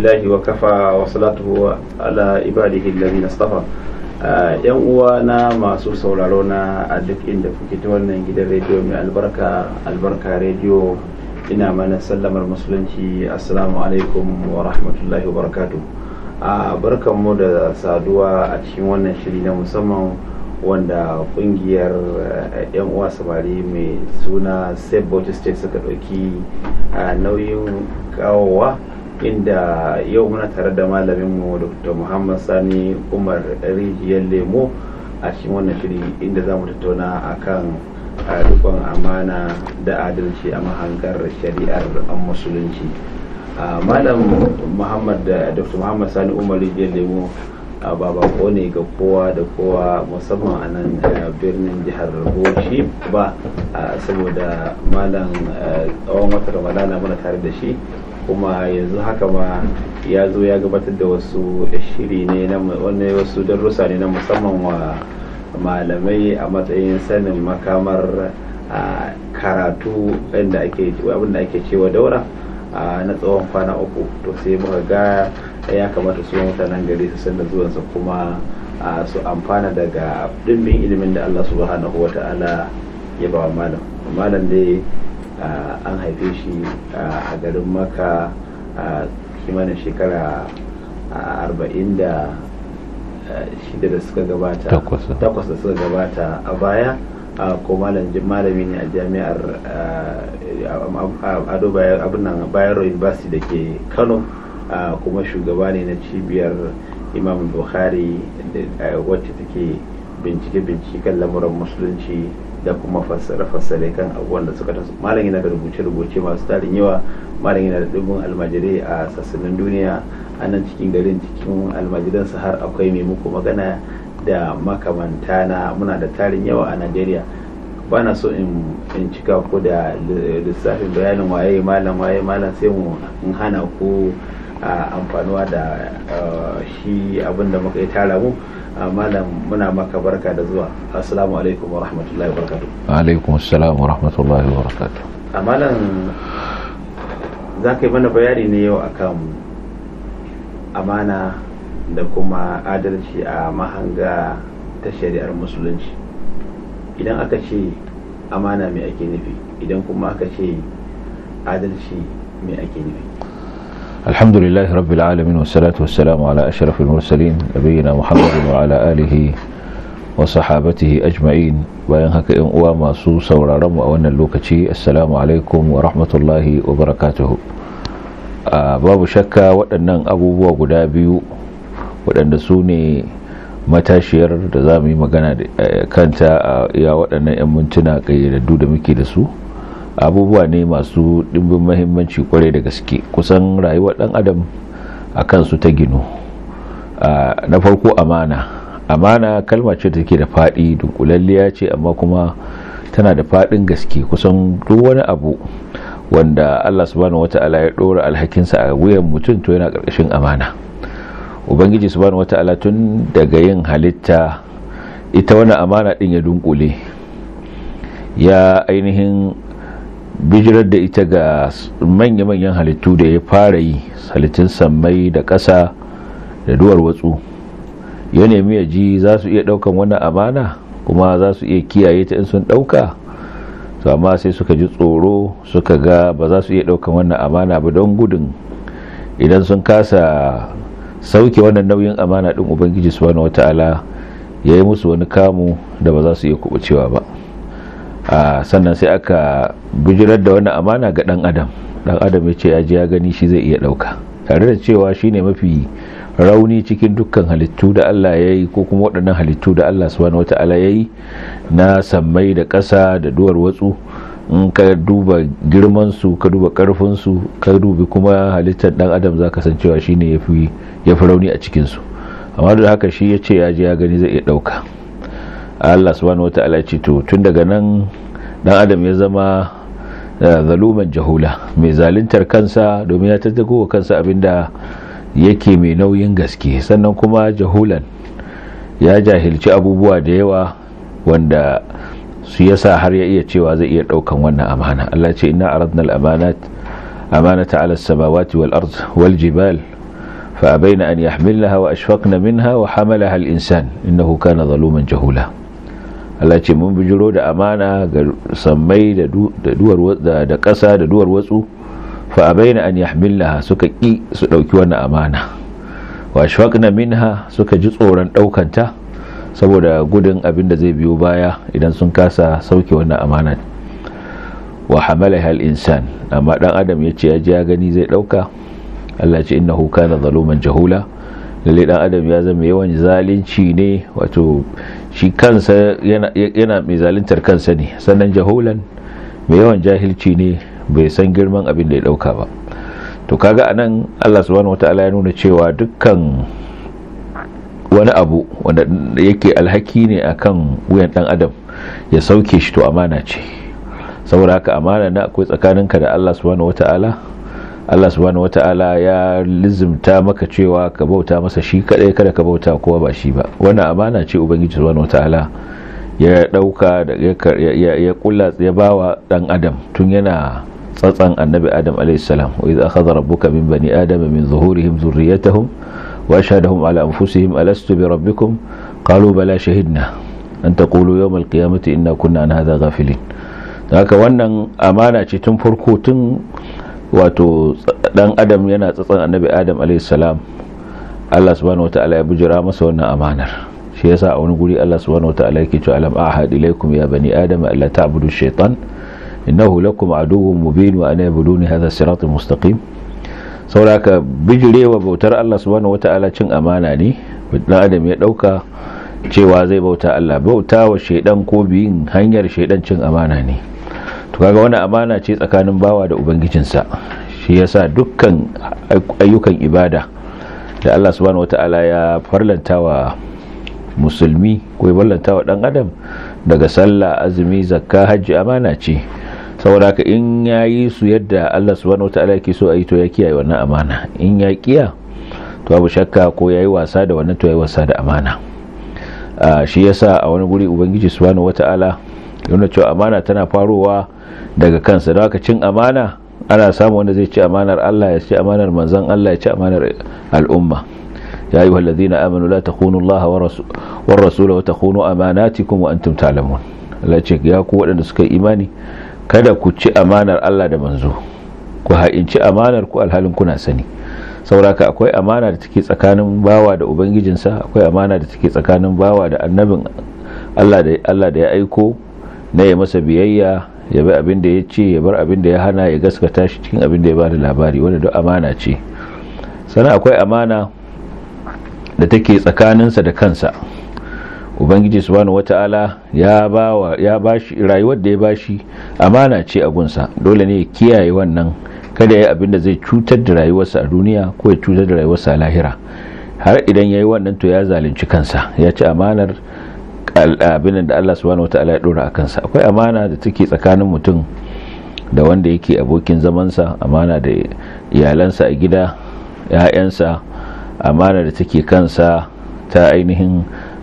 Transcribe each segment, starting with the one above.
alhamdulillahi wa kafa wa salatu ala ibadihi alladhina istafa yan uwa na masu sauraro na a duk inda kuke ta wannan gidan rediyo mai albarka albarka rediyo ina mana sallamar musulunci assalamu alaikum wa rahmatullahi wa barakatu a barkanmu da saduwa a cikin wannan shiri na musamman wanda kungiyar yan uwa samari mai suna save bauchi state suka ɗauki nauyin kawowa inda yau muna tare da malaminmu dr muhammad sani umar rijiyar lemo a cikin wannan shiri inda za mu tattauna akan rikon amana da adalci a mahangar shari'ar musulunci malam muhammad da dr muhammad sani umar rijiyar lemo ba bako ne ga kowa da kowa musamman a nan birnin jihar bauchi ba saboda malam tsawon wata ramadana muna tare da shi kuma yanzu haka ma ya zo ya gabatar da wasu shiri ne na wani wasu darussa ne na musamman wa malamai a matsayin sanin makamar karatu inda ake abinda ake cewa daura na tsawon kwana uku to sai muka ga ya kamata su mutanen gari su san da zuwansa kuma su amfana daga dimbin ilimin da Allah subhanahu wa ta'ala ya ba wa malam malam dai an haife shi a garin maka a kimanin shekara arba'in da shida da suka gabata takwas da suka gabata a baya ko malami ne a jami'ar ado abinan bayero university da ke kano kuma shugaba ne na cibiyar imam bukhari wacce take bincike-bincike kan lamuran musulunci da kuma fassare-fassare kan abubuwan da suka taso malam yana da rubuce-rubuce masu tarin yawa malam yana da dubin almajirai a sassanin duniya a nan cikin garin cikin almajiransa har akwai mai muku magana da makamanta na muna da tarin yawa a najeriya ba na so in cika ku da lissafin bayanin waye malam waye malam sai mu in hana ku amfanuwa da shi abin da muka yi tara mu malam muna maka barka da zuwa assalamu alaikum wa rahmatullahi wa barakatuh alaikum assalam wa rahmatullahi wa barakatuh a malam za ka yi mana bayani ne yau akan amana da kuma adalci a mahanga ta shari'ar musulunci idan aka ce amana mai ake nufi idan kuma aka ce adalci mai ake nufi الحمد لله رب العالمين والصلاة والسلام على أشرف المرسلين نبينا محمد وعلى آله وصحابته أجمعين bayan haka in uwa masu sauraron mu a wannan lokaci assalamu alaikum wa rahmatullahi wa barakatuhu babu shakka waɗannan abubuwa guda biyu waɗanda su ne matashiyar da za mu yi magana kanta a iya waɗannan 'yan mintuna ƙayyadaddu da muke da su abubuwa ne masu ɗimbin mahimmanci kwarai da gaske kusan rayuwar ɗan adam a kansu ta ginu na farko amana amana kalma ce take da faɗi dunkulalliya ce amma kuma tana da faɗin gaske kusan duk wani abu wanda allah subhanahu wata'ala ya ɗora alhakinsa a wuyan mutum to yana ƙarƙashin amana ubangiji subhanahu wata'ala tun daga yin halitta ita wani amana ɗin ya dunkule ya ainihin bijirar da ita ga manya-manyan halittu da ya fara yi halittun sammai da ƙasa da duwar watsu ya nemi ya ji za su iya ɗaukan wannan amana kuma za su iya kiyaye ta in sun ɗauka to amma sai suka ji tsoro suka ga ba za su iya ɗaukan wannan amana ba don gudun idan sun kasa sauke wannan nauyin amana ɗin ubangiji subhanahu wata'ala ya yi musu wani kamu da ba za su iya kubucewa ba Uh, sannan sai aka bijirar da wani amana ga dan adam dan adam ya ce ya ji ya gani shi zai iya dauka tare da cewa shine mafi rauni cikin dukkan halittu da Allah ya yi ko kuma waɗannan halittu da Allah subhanahu wata'ala ya yi na sammai da ƙasa da duwar watsu in ka duba girman su ka duba karfin su ka dubi kuma halittar dan adam zaka san cewa shine yafi yafi rauni a cikin su amma da haka shi ya ce ya ji ya gani zai iya dauka Allah subhanahu wata'ala ce to tun daga nan dan adam ya zama zaluman jahula mai zaluntar kansa domin ya tattago wa kansa abinda yake mai nauyin gaske sannan kuma jahulan ya jahilci abubuwa da yawa wanda su yasa har ya iya cewa zai iya daukan wannan amana Allah ce inna aradna al-amanat amanata ala samawati wal ard wal jibal fa abaina an yahmilnaha wa ashfaqna minha wa hamalaha al-insan innahu kana zaluman jahula Allah ce mun bijiro da amana ga sammai da duwar da ƙasa da duwar watsu fa abaina an yahmilnaha suka ki su dauki wannan amana wa ashfaqna minha suka ji tsoron daukanta saboda gudun abin da zai biyo baya idan sun kasa sauke wannan amana wa hamalaha al-insan amma dan adam yace ya ji ya gani zai dauka Allah ce innahu kana zaluman jahula lalle dan adam ya zama yawan zalunci ne wato shi kansa yana yana mai zaluntar kansa ne sannan jahulan mai yawan jahilci ne bai san girman abin da ya dauka ba to kaga anan Allah subhanahu wataala ya nuna cewa dukkan wani abu wanda yake alhaki ne akan wuyan dan adam ya sauke shi to amana ce saboda haka amana na akwai tsakaninka da Allah subhanahu wataala Allah subhanahu wataala ya lizimta maka cewa ka bauta masa shi kadai kada ka bauta kowa ba shi ba wannan amana ce ubangiji subhanahu wataala ya dauka da ya ya kulla ya bawa dan adam tun yana tsatsan annabi adam alayhi salam wa idza akhadha rabbuka min bani adama min zuhurihim dhurriyyatahum wa ashhadahum ala anfusihim alastu bi rabbikum qalu bala shahidna an taqulu yawm alqiyamati inna kunna an hadha ghafilin haka wannan amana ce tun farko tun wato dan adam yana tsatsan annabi adam salam Allah subhanahu wataala ya bujira masa wannan amanar shi yasa a wani guri Allah subhanahu wataala yake cewa alam ahad ilaykum ya bani adam alla ta'budu shaytan innahu lakum aduwwun mubin wa ana yabuduni hadha siratal mustaqim sauraka bijirewa bautar Allah subhanahu wataala cin amana ne dan adam ya dauka cewa zai bauta Allah bauta wa shaidan ko biyin hanyar shaidan cin amana ne to kaga wani amana ce tsakanin bawa da ubangijinsa shi yasa dukkan ayyukan ibada da Allah subhanahu wataala ya farlanta wa musulmi ko ya farlanta wa dan adam daga sallah azumi zakka hajji amana ce saboda haka in yayi su yadda Allah subhanahu wataala yake so a yi to ya kiyaye wannan amana in ya kiya to babu shakka ko yayi wasa da wannan to yayi wasa da amana shi yasa a wani guri ubangiji subhanahu wataala yana cewa amana tana farowa daga kansa da haka cin amana ana samu wanda zai ci amanar Allah ya ci amanar manzon Allah ya ci amanar al'umma ya ayyuha allazina amanu la takhunu Allah wa rasula wa takhunu amanatikum wa antum ta'lamun Allah ce ya ku waɗanda suka yi imani kada ku ci amanar Allah da manzo ku ha'inci amanar ku alhalin kuna sani sauraka akwai amana da take tsakanin bawa da ubangijinsa akwai amana da take tsakanin bawa da annabin Allah da Allah da ya aiko na ya masa biyayya ya bi abin da ya ce ya bar abin da ya hana ya gaskata shi cikin abin da ya bada labari wanda duk amana ce sannan akwai amana da take tsakaninsa da kansa ubangiji subhanahu wata'ala ya bawa ya bashi rayuwar da ya bashi amana ce a gunsa dole ne ya kiyaye wannan kada ya abin da zai cutar da rayuwarsa a duniya ko ya cutar da rayuwarsa a lahira har idan ya yi wannan to ya zalunci kansa ya ci amanar abin da Allah subhanahu wataala ya dora a kansa akwai amana da take tsakanin mutum da wanda yake abokin zamansa amana da iyalansa a gida ‘ya'yansa amana da take kansa ta ainihin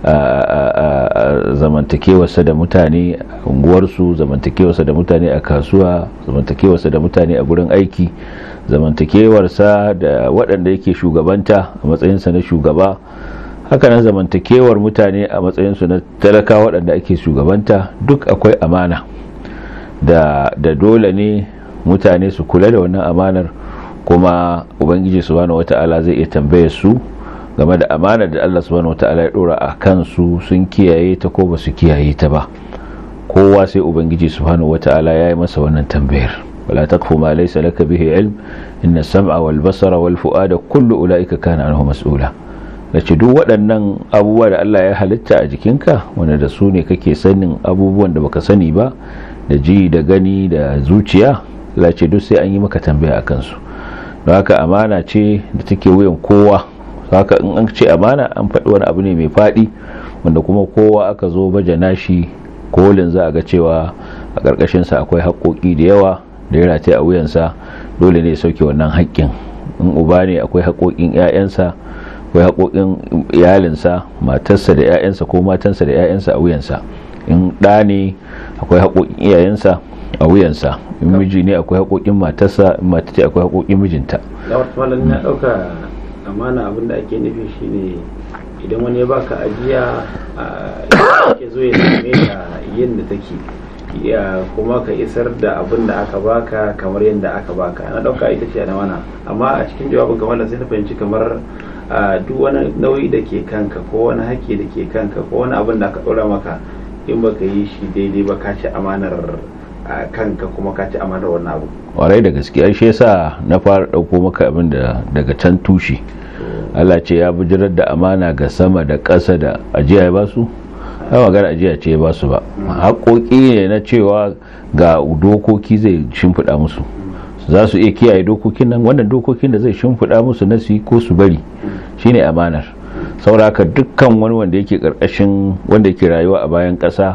zamantakewarsa da mutane unguwarsu zamantakewarsa da mutane a kasuwa zamantakewarsa da mutane a gurin aiki zamantakewarsa da waɗanda yake shugabanta a matsayinsa na shugaba hakanan zamantakewar mutane a matsayinsu na talaka waɗanda ake shugabanta duk akwai amana da, da dole ne mutane su kula da wannan amanar kuma ubangiji subhanahu wata'ala zai iya tambaye su game da amana da Allah subhanahu wata'ala ya dora a kansu sun kiyaye ta ko ba su kiyaye ta ba kowa sai ubangiji subhanahu wata'ala ya yi masa wannan tambayar wala taqfu ma laysa laka bihi ilm inna sam'a wal basara wal fu'ada kullu ulaika kana anhu mas'ula nace duk waɗannan abubuwa da Allah ya halitta a jikinka wanda da su ne kake sanin abubuwan da baka sani ba da ji da gani da zuciya lace duk sai an yi maka tambaya a kansu don haka amana ce da take wuyan kowa haka in an ce amana an faɗi wani abu ne mai faɗi wanda kuma kowa aka zo baje nashi kolin za a ga cewa a ƙarƙashinsa akwai haƙoƙi da yawa da ya rataye a wuyansa dole ne sauke wannan haƙƙin in uba ne akwai haƙoƙin 'ya'yansa akwai haƙoƙin iyalinsa matarsa da 'ya'yansa ko matansa da 'ya'yansa a wuyansa in ɗa ne akwai haƙoƙin iyayensa a wuyansa in miji ne akwai haƙoƙin matarsa in mata ce akwai haƙoƙin mijinta ya ɗauka amana abin da ake nufi shine idan wani ya baka ajiya ke zo ya same ta yadda take ya kuma ka isar da abin da aka baka kamar yadda aka baka na dauka ita ce na wana amma a cikin jawabin kamar da sai na fahimci kamar duk wani nauyi da ke kanka ko wani haƙƙi da ke kanka ko wani abin da aka ɗora maka in baka yi shi daidai ba ka ci amanar kanka kuma ka ci amanar wannan abu warai da gaske ai shi yasa na fara ɗauko maka abin da daga can tushe Allah ce ya bujirar da amana ga sama da ƙasa da ajiya ya basu ai magana ajiya ce ya basu ba haƙoƙi ne na cewa ga dokoki zai shimfiɗa musu za su iya kiyaye dokokin nan wannan dokokin da zai shimfiɗa musu na su yi ko su bari shine amanar sauraka dukkan wani wanda yake ƙarƙashin wanda yake rayuwa a bayan ƙasa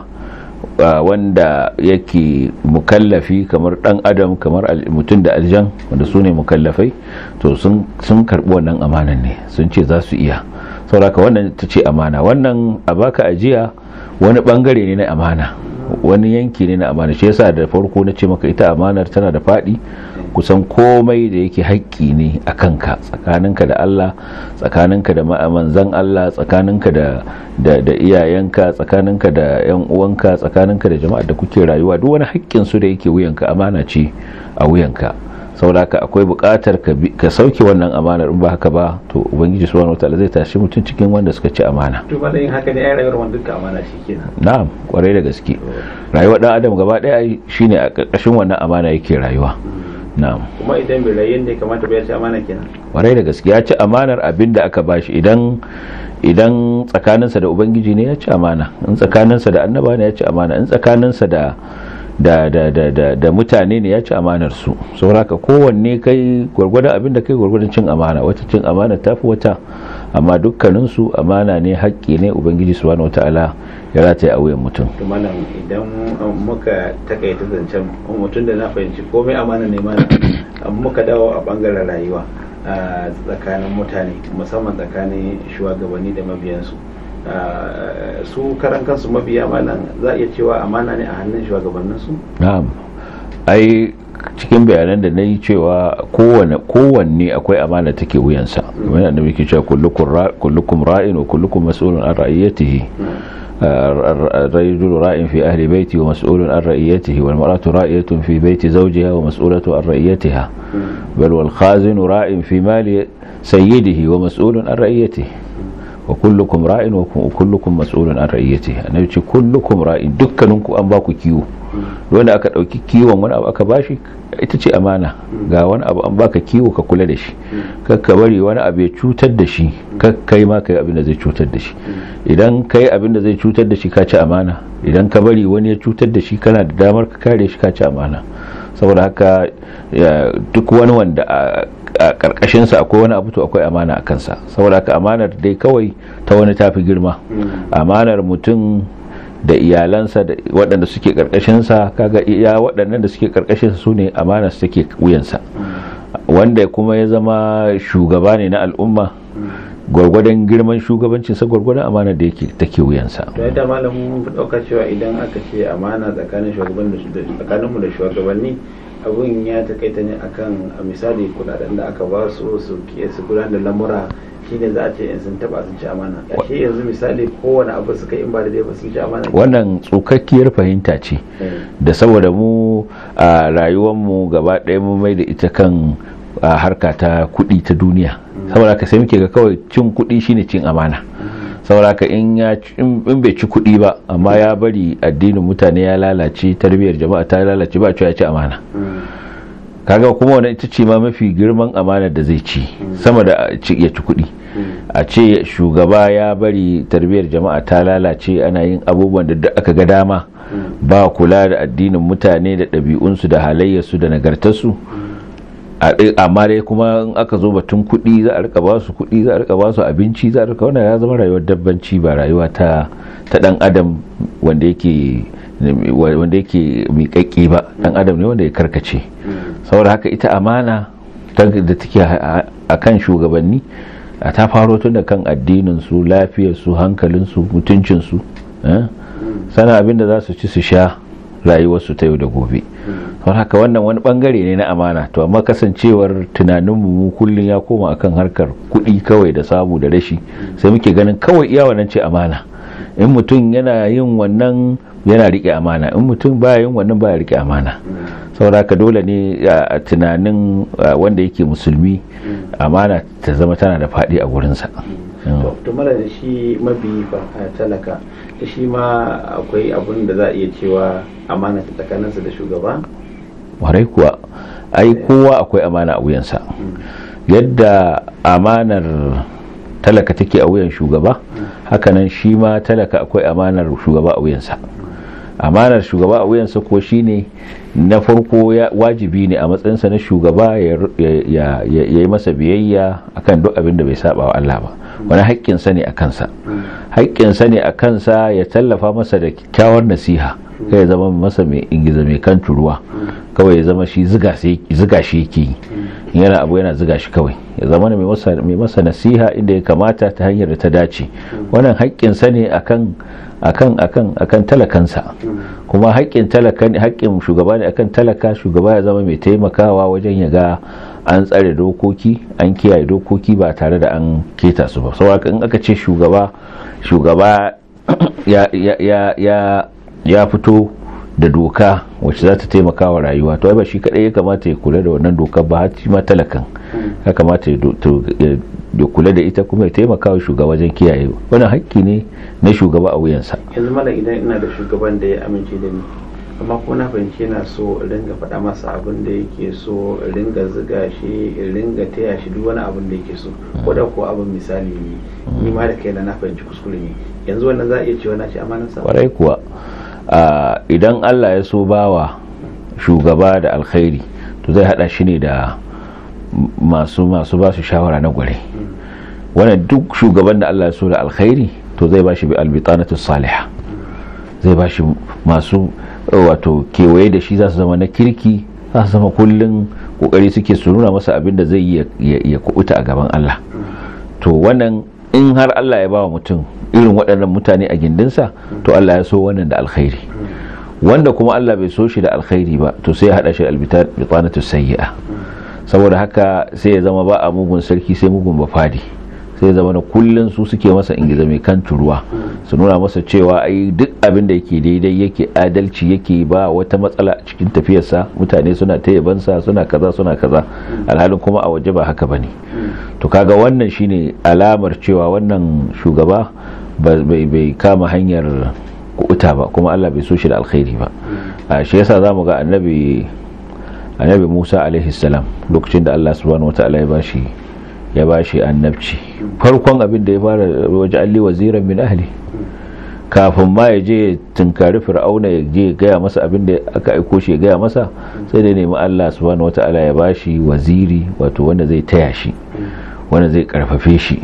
wanda yake mukallafi kamar dan adam kamar mutum da aljan wanda su ne mukallafai to sun karbi wannan amanan ne sun ce za su iya sauraka wannan ta ce amana wannan a baka ajiya wani bangare ne na amana wani yanki ne na amana shi yasa da farko na ce maka ita amanar tana da faɗi kusan komai da yake haƙƙi ne a kanka tsakaninka da Allah tsakaninka da manzan Allah tsakaninka da da iyayenka tsakaninka da yan uwanka tsakaninka da jama'ar da kuke rayuwa duk wani haƙƙin su da yake wuyanka amana ce a wuyanka saboda akwai buƙatar ka sauke wannan amanar in ba haka ba to ubangiji subhanahu wataala zai tashi mutum cikin wanda suka ci amana to ba yin haka ne ai rayuwar wanda duka amana shi kenan na'am kwarai da gaske rayuwar dan adam gaba daya shine a ƙarƙashin wannan amana yake rayuwa na'am kuma idan bai rayu ne kamata bai ci amana kenan kwarai da gaske ya ci amanar abin da aka bashi idan idan tsakaninsa da ubangiji ne ya ci amana in tsakaninsa da annaba ne ya ci amana in tsakaninsa da da da da da, da mutane ne ya ci amanar su sauraka kowanne kai gwargwadon abin da kai gwargwadon cin amana wata cin amana tafi wata amma dukkanin su amana ne haƙƙi ne ubangiji subhanahu wataala ya rataye a wuyan mutum to malam idan muka takaita zancen mutum da na fahimci komai amana ne mana muka dawo a bangaren rayuwa a tsakanin mutane musamman tsakanin shugabanni da mabiyansu su karan kansu mabiya malam za a iya cewa amana ne a hannun shugabanninsu na'am ai cikin bayanan da na yi cewa kowanne akwai amana take wuyansa kamar yadda muke cewa kullukum ra'in wa kullukum mas'ulun an ra'iyatihi الرجل راء في أهل بيته ومسؤول عن رئيته والمرأة رائية في بيت زوجها ومسؤولة عن رئيتها بل والخازن راء في مال سيده ومسؤول عن رئيته وكلكم راء وكلكم مسؤول عن رئيته أنا كلكم راء دكانكم أن باكو كيو wanda aka dauki kiwon wani abu aka bashi ita ce amana ga wani abu an baka kiwo ka kula da shi kakka bari wani abu ya cutar da shi kakkai ma kai abin da zai cutar da shi idan kai abin da zai cutar da shi ka ci amana idan ka bari wani ya cutar da shi kana da damar ka kare shi ka ci amana saboda haka duk wani wanda a karkashinsa akwai wani abu to akwai amana a kansa saboda haka amanar dai kawai ta wani tafi girma amanar mutum da iyalansa da waɗanda suke ƙarƙashinsa kaga iya waɗannan da suke ƙarƙashinsa su ne amana su take wuyansa wanda kuma ya zama shugaba ne na al'umma gwargwadon girman shugabancinsa gwargwadon amana da yake take wuyansa to yadda malamin ɗaukar cewa idan aka ce amana tsakanin tsakaninmu da shugabanni abun ya takaita ne akan misali kudaden da aka ba su su gudanar da lamura shine za a ce in sun taba sun ci amana ashe yanzu misali kowane abu suka in ba da ba sun ci amana wannan tsukakkiyar fahimta ce da saboda mu a rayuwar mu gaba ɗaya mu mai da ita kan harka ta kuɗi ta duniya saboda ka sai muke ga kawai cin kuɗi shine cin amana saboda ka in ya in bai ci kuɗi ba amma ya bari addinin mutane ya lalace tarbiyyar jama'a ta lalace ba cewa ya ci amana kaga kuma wani ita ce ma mafi girman amanar da zai ci sama da ya ci kuɗi a ce shugaba ya bari tarbiyyar jama'a ta lalace ana yin abubuwan da aka ga dama ba kula da addinin mutane da ɗabi'unsu da halayyarsu da nagartarsu amma dai kuma in aka zo batun kuɗi za a rika ba su kuɗi za a rika ba su abinci za a rika wannan ya zama rayuwar dabbanci ba rayuwa ta ta dan adam wanda yake wanda yake miƙaƙƙi ba dan adam ne wanda ya karkace saboda haka ita amana da take a kan shugabanni a ta faro tun da kan addinin su lafiyar su hankalin su mutuncin su sana abin da za su ci su sha rayuwarsu ta yau da gobe don haka wannan wani bangare ne na amana to amma kasancewar tunaninmu mu kullum ya koma akan harkar kuɗi kawai da samu da rashi sai muke ganin kawai iya wannan ce amana in mutum yana yin wannan yana rike amana in mutum baya yin wannan baya rike amana saboda haka dole ne a tunanin wanda yake musulmi amana ta zama tana da faɗi a gurinsa to mara da shi mabi talaka da shi ma akwai abun da za a iya cewa amana ta tsakaninsa da shugaba warai kuwa ai kowa akwai amana a wuyansa yadda amanar talaka take a wuyan shugaba hakanan shi ma talaka akwai amanar shugaba a wuyansa amanar shugaba a wuyansa ko shine na farko wajibi ne a matsayinsa na shugaba ya yi masa biyayya akan duk abin da bai saba wa Allah ba wani haƙƙinsa ne a kansa haƙƙinsa ne a kansa ya tallafa masa da kyakkyawar nasiha kai ya zama masa mai ingiza mai kan turuwa kawai ya zama shi ziga shi yake yi yana abu yana ziga shi kawai ya zama mai masa nasiha inda ya kamata ta hanyar da ta dace wannan haƙƙinsa ne akan akan akan akan talakansa kuma haƙƙin talaka ne haƙƙin shugaba ne akan talaka shugaba ya zama mai taimakawa wajen ya ga an tsare dokoki an kiyaye dokoki ba tare da an keta su ba saboda in aka ce shugaba shugaba ya ya ya ya fito da doka wacce za ta taimaka wa rayuwa to ai ba shi kadai ya kamata ya kula da wannan dokar ba har shi ma talakan ya kamata ya kula da ita kuma ya taimaka wa shugaba wajen kiyaye wannan hakki ne na shugaba a wuyansa yanzu mala idan ina da shugaban da ya amince da ni amma kuma na fahimci yana so in ringa faɗa masa abin da yake so in ringa ziga shi in ringa taya shi duk wani abin da yake so ko da ko abin misali ne ni ma da kaina na fahimci kuskure ne yanzu wannan za a iya cewa na ci amanarsa kwarai kuwa idan Allah ya so bawa shugaba da alkhairi to zai hada shi ne da masu masu ba su shawara na gware wannan duk shugaban da Allah ya so da alkhairi to zai ba shi bi albitanatu salihah zai ba shi masu wato kewaye da shi za su zama na kirki za su zama kullum kokari suke su nuna masa abin da zai ya kubuta a gaban Allah to wannan in har Allah ya ba wa mutum irin waɗannan mutane a gindinsa to Allah ya so wannan da alkhairi wanda kuma Allah bai so shi da alkhairi ba to sai ya hada shi albitanatu sayyi'a saboda haka sai ya zama ba a mugun sarki sai mugun bafadi sai ya zama na kullun su suke masa ingiza mai kan turuwa su nuna masa cewa ai duk abin da yake daidai yake adalci yake ba wata matsala a cikin tafiyarsa mutane suna ta yabansa suna kaza suna kaza alhalin kuma a waje ba haka bane to kaga wannan shine alamar cewa wannan shugaba bai kama hanyar kuta ba kuma Allah bai so shi da alkhairi ba shi yasa zamu ga annabi annabi Musa alaihi salam lokacin da Allah subhanahu wataala ya bashi ya bashi annabci farkon abin da ya fara waje alli waziran min ahli kafin ma ya je tunkari fir'auna ya je gaya masa abin da aka aiko shi ya gaya masa sai da nemi Allah subhanahu wataala ya bashi waziri wato wanda zai taya shi wanda zai karfafe shi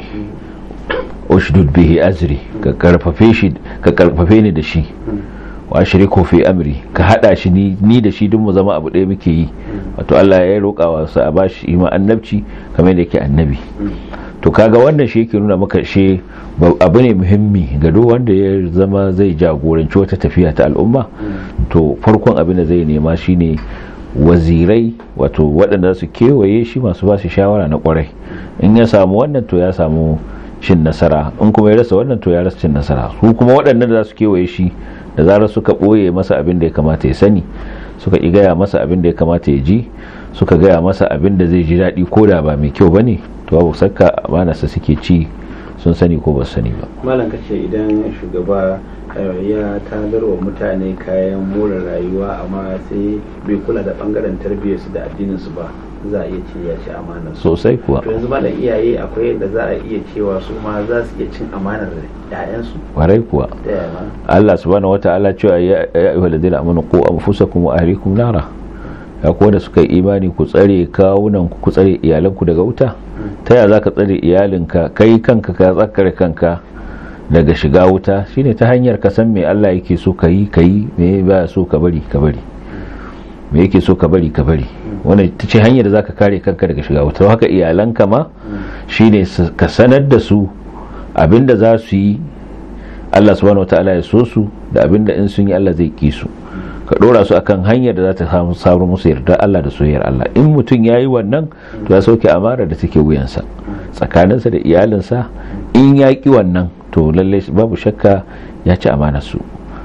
ushdud bihi azri ka karfafe shi ka karfafe ni da shi wa ashriku fi amri ka hada shi ni ni da shi duk mu zama abu ɗaya muke yi wato Allah ya roƙa wa sa a bashi ima annabci kamar da yake annabi to kaga wannan shi yake nuna maka shi abu ne muhimmi ga duk wanda ya zama zai jagoranci wata tafiya ta al'umma to farkon abin da zai nema shine wazirai wato waɗanda su kewaye shi masu ba shi shawara na kwarai in ya samu wannan to ya samu cin nasara in kuma ya rasa wannan to ya rasa cin nasara su kuma waɗannan da za su kewaye shi da zarar suka ɓoye masa abin da ya kamata ya sani suka ƙi gaya masa abin da ya kamata ya ji suka gaya masa abin da zai ji daɗi ko da ba mai kyau ba ne to babu sakka amanarsa suke ci sun sani ko ba sani ba malam kace idan shugaba ya tagar wa mutane kayan more rayuwa amma sai bai kula da bangaren tarbiyyarsu da addininsu ba za a iya ce ya ci amanar sosai kuwa to yanzu malam iyaye akwai yadda za a iya cewa su ma za su iya cin amanar ƴaƴansu kwarai kuwa Allah subhanahu wataala cewa ya ayyuhal ladina amanu qu anfusakum wa ahlikum nara ya kuwa da suka yi imani ku tsare kawunan ku tsare iyalanku daga wuta ta yaya zaka tsare iyalinka kai kanka ka tsakare kanka daga shiga wuta shine ta hanyar ka san me Allah yake so ka yi ka yi me ba so ka bari ka bari me yake so ka bari ka bari wannan ita ce hanyar da zaka kare kanka daga shiga wuta haka iyalanka ma shine ka sanar da su abinda za su yi Allah subhanahu wataala ya so su da abinda in sun yi Allah zai ki su ka dora su akan hanyar da za ta samu samu musu yarda Allah da soyayyar Allah in mutum ya yi wannan to ya sauke amara da take wuyansa tsakaninsa da iyalinsa in ya ki wannan to lalle babu shakka ya ci amanar su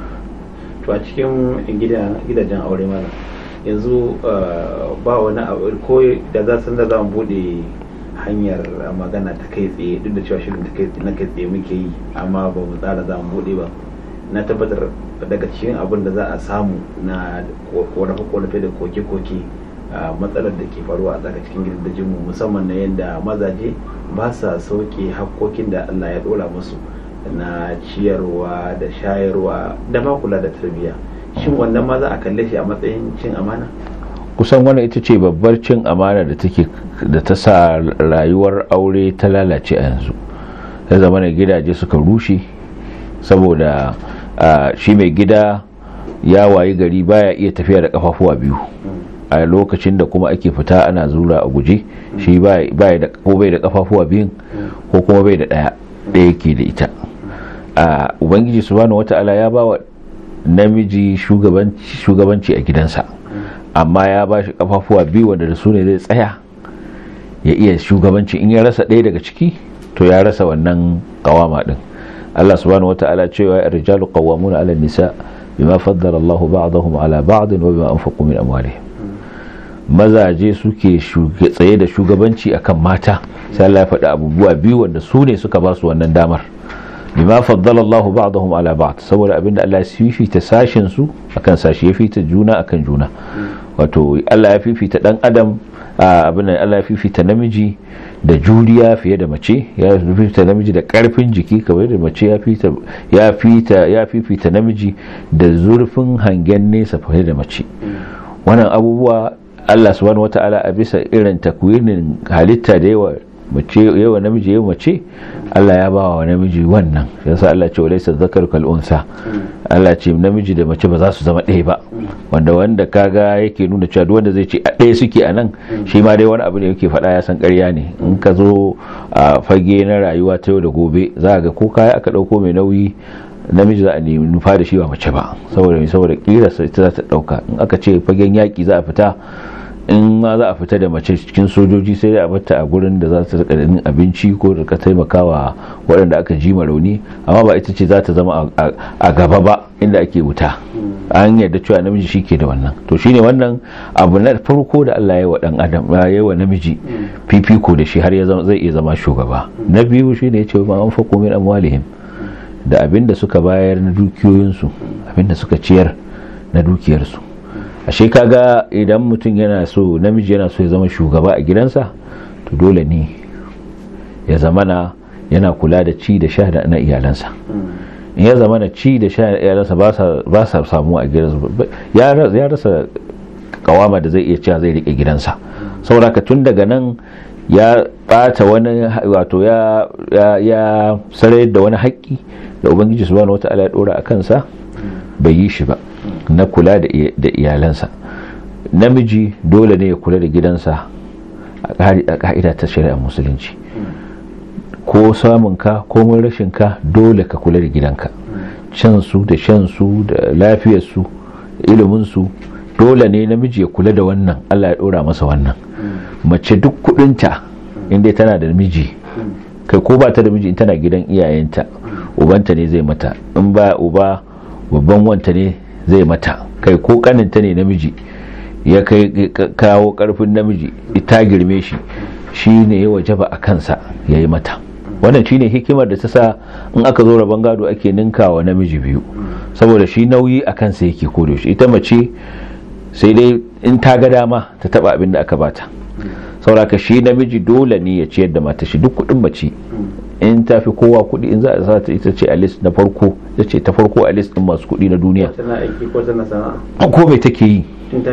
to a cikin gidajen aure mana yanzu ba wani abu ko da za su da za mu bude hanyar magana ta kai tsaye duk da cewa shirin ta kai na kai tsaye muke yi amma ba mu tsara za mu bude ba na tabbatar daga cikin abin da za a samu na korafe-korafe da koke-koke matsalar da ke faruwa a tsaka cikin gidajen mu musamman na yadda mazaje ba sa sauke hakkokin da Allah ya dora musu na ciyarwa da shayarwa da ma kula da tarbiyya shin wannan ma za a kalle shi a matsayin cin amana kusan wannan ita ce babbar cin amana da take da ta sa rayuwar aure ta lalace a yanzu ya zama na gidaje suka rushe saboda shi mai gida ya wayi gari baya iya tafiya da kafafuwa biyu a lokacin da kuma ake fita ana zura a guje shi baya da ko bai da kafafuwa biyun ko kuma bai da daya daya ke da ita a ubangiji subhanahu wata'ala ya ba wa namiji shugabanci a gidansa amma ya ba shi kafafuwa biyu wanda da su ne zai tsaya ya iya shugabanci in ya rasa ɗaya daga ciki to ya rasa wannan kawama din Allah subhanahu wata'ala cewa rijalu qawwamuna 'ala nisa bima faddala Allah ba'dahum 'ala ba'd wa bima anfaqu min amwalihim mazaje suke tsaye da shugabanci akan mata sai Allah ya faɗi abubuwa biyu wanda su ne suka ba su wannan damar bima faddala Allahu ba'dahum ala ba'd saboda abinda Allah ya fifita sashin su akan sashi ya fifita juna akan juna wato Allah ya fifita dan adam abin Allah ya fifita namiji da juriya fiye da mace ya fifita namiji da karfin jiki kamar da mace ya fifita ya fifita ya fifita namiji da zurfin hangen nesa fiye da mace wannan abubuwa Allah subhanahu wata'ala a bisa irin takwinin halitta da yawa mace yawa namiji yawa mace Allah ya bawa namiji wannan yasa Allah ce walaysa zakaru kal unsa Allah ce namiji da mace ba za su zama ɗaya ba wanda wanda kaga yake nuna cewa duk wanda zai ce a ɗaya suke a nan shi ma dai wani abu ne yake faɗa ya san ƙarya ne in ka zo a fage na rayuwa ta yau da gobe za ga ko kaya aka ɗauko mai nauyi namiji za a nemi nufa da shi ba mace ba saboda mai saboda ƙirarsa ita za ta ɗauka in aka ce fagen yaƙi za a fita in ma za a fita da mace cikin sojoji sai dai a bata a gurin da za ta rika yin abinci ko da ka taimakawa waɗanda aka ji rauni amma ba ita ce za ta zama a gaba ba inda ake wuta an yarda cewa namiji shi ke da wannan to shine wannan abu na farko da Allah ya wa dan adam ya wa namiji fifiko da shi har ya zai iya zama shugaba na biyu shine ya ce ma an fako min amwalihim da abinda suka bayar na dukiyoyinsu abinda suka ciyar na dukiyarsu ashe kaga idan mutum yana so namiji yana so ya zama shugaba a gidansa to dole ne ya zamana yana kula da ci da sha na iyalansa in ya zamana ci da sha na iyalansa ba sa samu a gidansa ya rasa kawama da zai iya cewa zai rike gidansa saboda ka tun daga nan ya bata wani wato ya ya sarayar da wani haƙƙi da ubangiji subhanahu wata'ala ya dora a kansa bai yi shi ba na kula da iyalansa namiji dole ne ya kula da gidansa a ka'ida ta shari'ar musulunci ko samunka ko mun rashinka dole ka kula da gidanka cansu da shansu da lafiyarsu iliminsu dole ne namiji ya kula da wannan allah ya dora masa wannan mace duk kudinta inda tana da miji kai ko ba ta da miji tana gidan iyayenta ubanta ne zai mata in ba uba babban wanta ne zai mata kai ko kaninta ne namiji ya kai kawo karfin namiji ita girme shi shi ne ya wajaba a kansa ya yi mata wannan shi ne hikimar da ta sa in aka zo rabon gado ake ninkawa namiji biyu saboda shi nauyi a kansa yake kodo shi ita mace sai dai in ta ga dama ta taba abin da aka bata sauraka shi namiji dole ne ya ciyar da mata shi duk kudin mace in ta fi kowa kudi in za a sata ita ce a list na farko ita ce ta farko a list din masu kudi na duniya ko mai take yi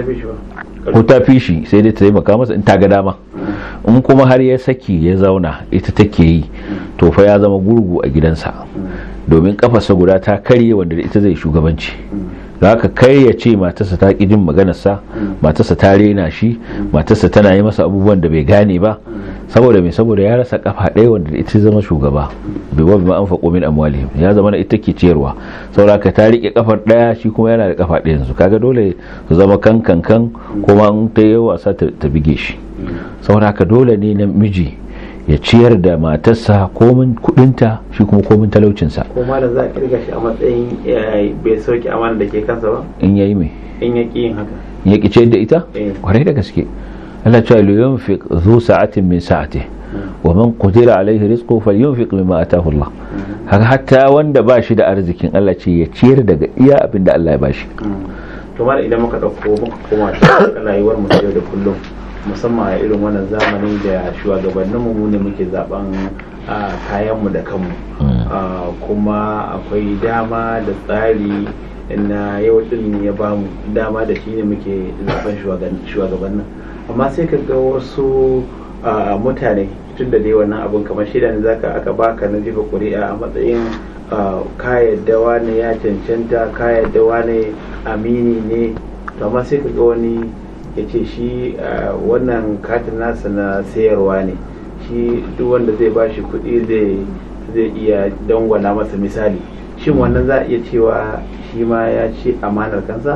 ko ta fi shi sai dai ta taimaka masa in ta ga dama in kuma har ya saki ya zauna ita take yi to fa ya zama gurgu a gidansa domin kafarsa guda ta karye wanda ita zai shugabanci da haka kai ya ce matarsa ta ƙi jin maganarsa matarsa ta rena shi matarsa tana yi masa abubuwan da bai gane ba saboda mai saboda ya rasa kafa ɗaya wanda ita zama shugaba bai wa bima anfaqu min amwalihim ya zama na ita ke ciyarwa saboda ka ta rike kafar ɗaya shi kuma yana da kafa ɗaya yanzu kaga dole su zama kan kan kan kuma in ta yi wasa ta bige shi saboda haka dole ne na miji ya ciyar da matarsa komin kudinta shi kuma komin talaucinsa ko ma da za a kirga shi a matsayin bai sauki amana da ke kansa ba in yayi mai in ya yin haka in ya ciyar da ita Eh. kwarai da gaske Allah cewa li yunfiq zu sa'atin min sa'ati wa man qudira alaihi rizquhu falyunfiq mimma ataahu Allah haka hatta wanda ba shi da arzikin Allah ce ya ciyar daga iya abin da Allah ya bashi to mara idan muka ɗauko muka koma ta rayuwar mu ta yau da kullum musamman a irin wannan zamani da shugabanninmu mu ne muke zaben a kayanmu da kanmu Ah, kuma akwai dama da tsari na yau din ya bamu dama da shi ne muke zaben shugaban- shugabannin amma sai ka ga wasu ah, mutane tun da dai wannan abun kamar shida ne zaka aka baka na jefa kuri'a a matsayin ah, ka yadda wane ya cancanta ka yadda wane amini ne to amma sai ka ga wani ya ce shi ah, wannan katin nasa na sayarwa ne shi duk wanda zai bashi kuɗi zai zai iya dangwana masa misali shin wannan za a iya cewa shi ma ya ce amanar kansa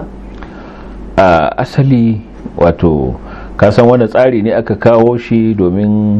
a asali wato kasan wani tsari ne aka kawo shi domin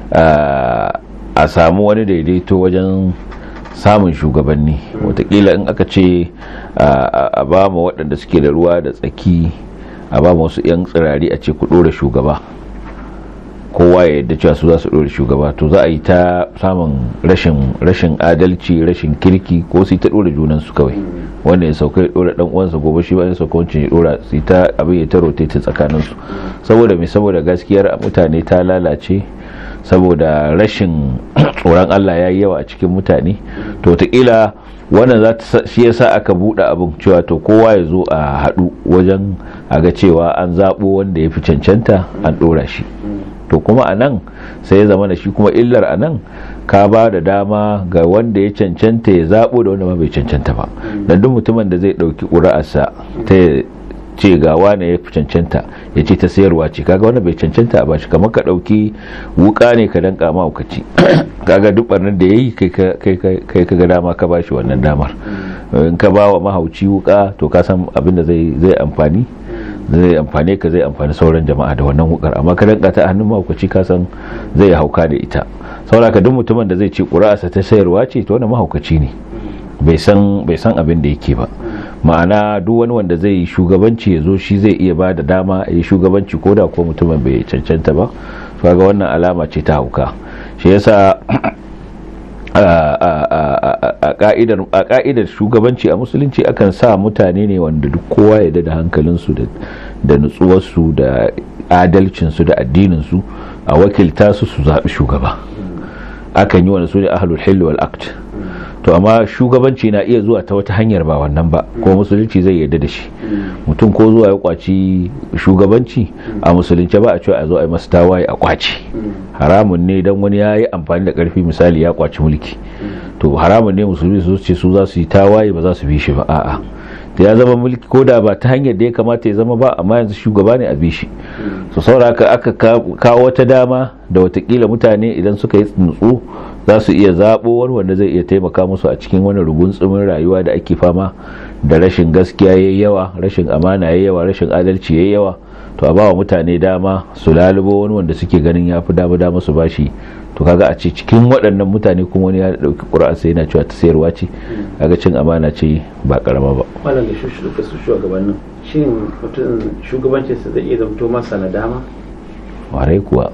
a a samu wani daidaito wajen samun shugabanni watakila in aka ce a a ba ma waɗanda suke da ruwa da tsaki a ba ma wasu 'yan tsirari a ce ku ɗora shugaba kowa ya yadda cewa su za su ɗora shugaba to za a yi ta samun rashin rashin adalci rashin kirki ko su yi ta ɗora junansu kawai wanda ya sauka ya ɗora ɗan uwansa gobe shi ba ya sauka wancan ya ɗora su yi ta abin ya ta rotate tsakaninsu saboda mai saboda gaskiyar mutane ta lalace saboda rashin tsoron Allah ya yi yawa a cikin mutane to wataƙila wannan za ta sa- shi yasa aka buɗe abin cewa to kowa ya zo a haɗu wajen a ga cewa an zaɓo wanda ya fi cancanta an ɗora shi to kuma a nan sai ya zama da shi kuma illar a nan ka ba da dama ga wanda ya cancanta ya zaɓo da wanda ma bai cancanta ba don duk mutumin da zai ɗauki ƙuri'arsa ta ya ce ga wane ya fi cancanta ya ce ta sayarwa ce kaga wanda bai cancanta a bashi kamar ka ɗauki wuka ne ka danka mahaukaci kaga duk barnar da ya yi kai ka ga dama ka bashi wannan damar in ka ba wa mahauci wuka to ka san abin da zai zai amfani zai amfane ka zai amfani sauran jama'a da wannan wukar amma ka danka ta a hannun mahaukaci ka san zai hauka da ita saboda ka duk mutumin da zai ce ƙura'arsa ta sayarwa ce to wannan mahaukaci ne bai san bai san abin da yake ba ma'ana duk wani wanda zai yi shugabanci ya zo shi zai iya ba da dama ya yi shugabanci ko da ko mutumin bai cancanta ba to ga wannan alama ce ta hauka shi yasa a ka'idar shugabanci a musulunci akan sa mutane ne wanda duk kowa ya da hankalinsu da nutsuwarsu da adalcinsu da addininsu a wakilta su su zaɓi shugaba akan yi wani su ne ahlul hilli wal aqd to amma shugabanci na iya zuwa ta wata hanyar ba wannan ba ko musulunci zai yarda da shi mutum ko zuwa ya kwaci shugabanci a musulunci ba a cewa a zo a yi masa tawaye a kwaci haramun ne dan wani ya yi amfani da karfi misali ya kwaci mulki to haramun ne musulmi su ce su za su yi tawaye ba za su bi shi ba a'a da ya zama mulki ko da ba ta hanyar da ya kamata ya zama ba amma yanzu shugaba ne a bi shi so sauraka aka kawo wata dama da watakila mutane idan suka yi nutsu za su iya zaɓo wani wanda zai iya taimaka musu a cikin wani rugunsumin rayuwa da ake fama da rashin gaskiya yayi yawa rashin amana yayi yawa rashin adalci yayi yawa to a bawa mutane dama su lalubo wani wanda suke ganin ya fi dama dama su bashi to kaga a ce cikin waɗannan mutane kuma wani ya ɗauki ƙura'a sai yana cewa ta sayarwa ce kaga cin amana ce ba karama ba wannan da shuka su shugabannin shin mutum shugabancinsa zai iya zamto masa na dama warai kuwa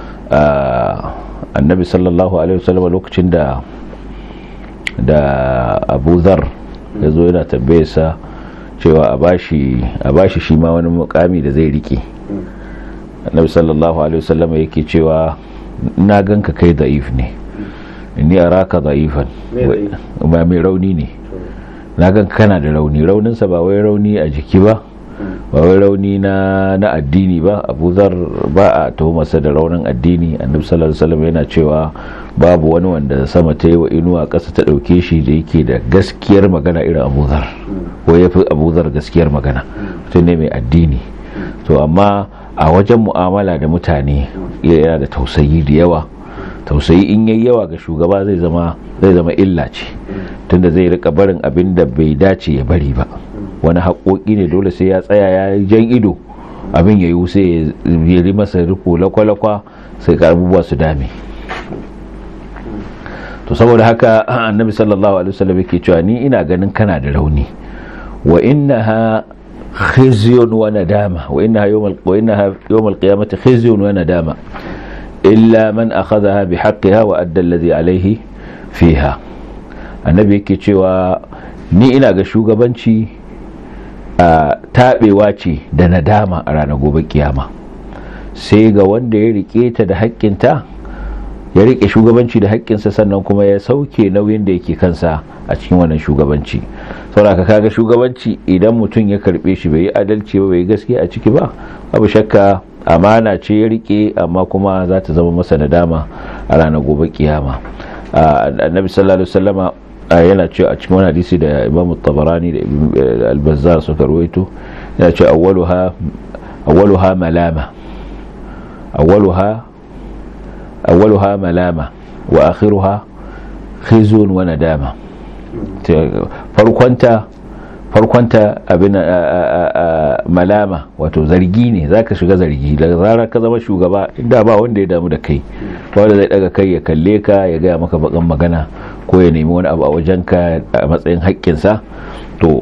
annabi sallallahu alaihi wasallam lokacin da da abu zar ya zo yana tambaye sa cewa a bashi shi ma wani mukami da zai rike annabi sallallahu alaihi wasallam yake cewa na ganka kai da'if ne inni araka da'ifan ba mai rauni ne na gan kana da rauni rauninsa ba wai rauni a jiki ba ba wai rauni na na addini ba abu zar ba a tuhumarsa da raunin addini annabi sallallahu alaihi wasallam yana cewa babu wani wanda sama ta yi wa inuwa ƙasa ta ɗauke shi da yake da gaskiyar magana irin abu zar ko ya fi abu zar gaskiyar magana mutum ne mai addini to amma a wajen mu'amala da mutane yana da tausayi da yawa tausayi in yayi yawa ga shugaba zai zama zai zama illa ce tunda zai rika barin abin da bai dace ya bari ba wani haƙoƙi ne dole sai ya tsaya ya jan ido abin ya yi sai ya yi masa riko lakwalakwa sai ka abubuwa su dame to saboda haka annabi sallallahu alaihi wasallam yake cewa ni ina ganin kana da rauni wa innaha khizyun wa nadama wa innaha yawmal wa innaha yawmal qiyamati khizyun wa nadama illa man akhadhaha bihaqqiha wa adda alladhi alayhi fiha annabi yake cewa ni ina ga shugabanci a tabewa ce da nadama a ranar gobe kiyama sai ga wanda ya rike ta da haƙƙinta ya rike shugabanci da haƙƙinsa sannan kuma ya sauke nauyin da yake kansa a cikin wannan shugabanci saboda kaga shugabanci idan mutum ya karbe shi bai yi adalci ba bai yi gaskiya a ciki ba abu shakka amana ce ya rike amma kuma za ta zama masa nadama a ranar gobe kiyama annabi sallallahu alaihi wasallama yana cewa a cikin wani hadisi da imamu tabarani da albazar suka rawaito yana cewa awwaluha awwaluha malama awwaluha awwaluha malama wa akhiruha khizun wa nadama farkonta farkonta abin malama wato zargi ne zaka shiga zargi da zarar ka zama shugaba inda ba wanda ya damu da kai wanda zai daga kai ya kalle ka ya gaya maka bakan magana ko ya nemi wani abu a wajenka a matsayin haƙƙinsa to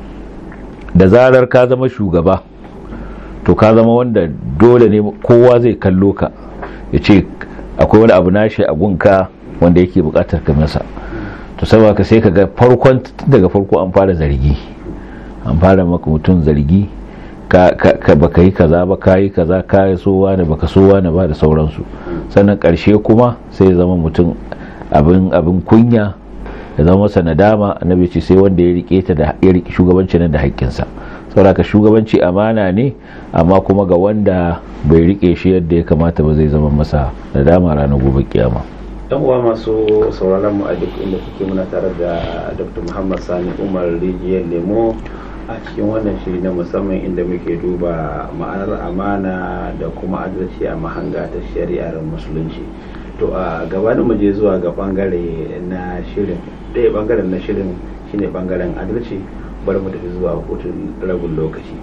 da zarar ka zama shugaba to ka zama wanda dole ne kowa zai kallo ka ya ce akwai wani abu nashi a gunka wanda yake bukatar ka masa to saboda ka sai ka ga farkon daga farko an fara zargi an fara maka mutum zargi ka baka yi kaza ba ka yi kaza ka yi so wani baka so wani ba da sauransu sannan karshe kuma sai zama mutum abin abin kunya ya zama masa nadama annabi ce sai wanda ya rike ta da ya rike shugabanci nan da haƙƙinsa saboda ka shugabanci amana ne amma kuma ga wanda bai rike shi yadda ya kamata ba zai zama masa nadama ranar gobe kiyama yan uwa masu sauraron mu a duk inda kuke muna tare da dr muhammad sani umar rijiyar lemo a cikin wannan shiri na musamman inda muke duba ma'anar amana da kuma adalci a mahanga ta shari'ar musulunci to a gabanin mu je zuwa ga bangare na shirin ɗaya bangaren na shirin shine bangaren adalci bari mu tafi zuwa hutun rabin lokaci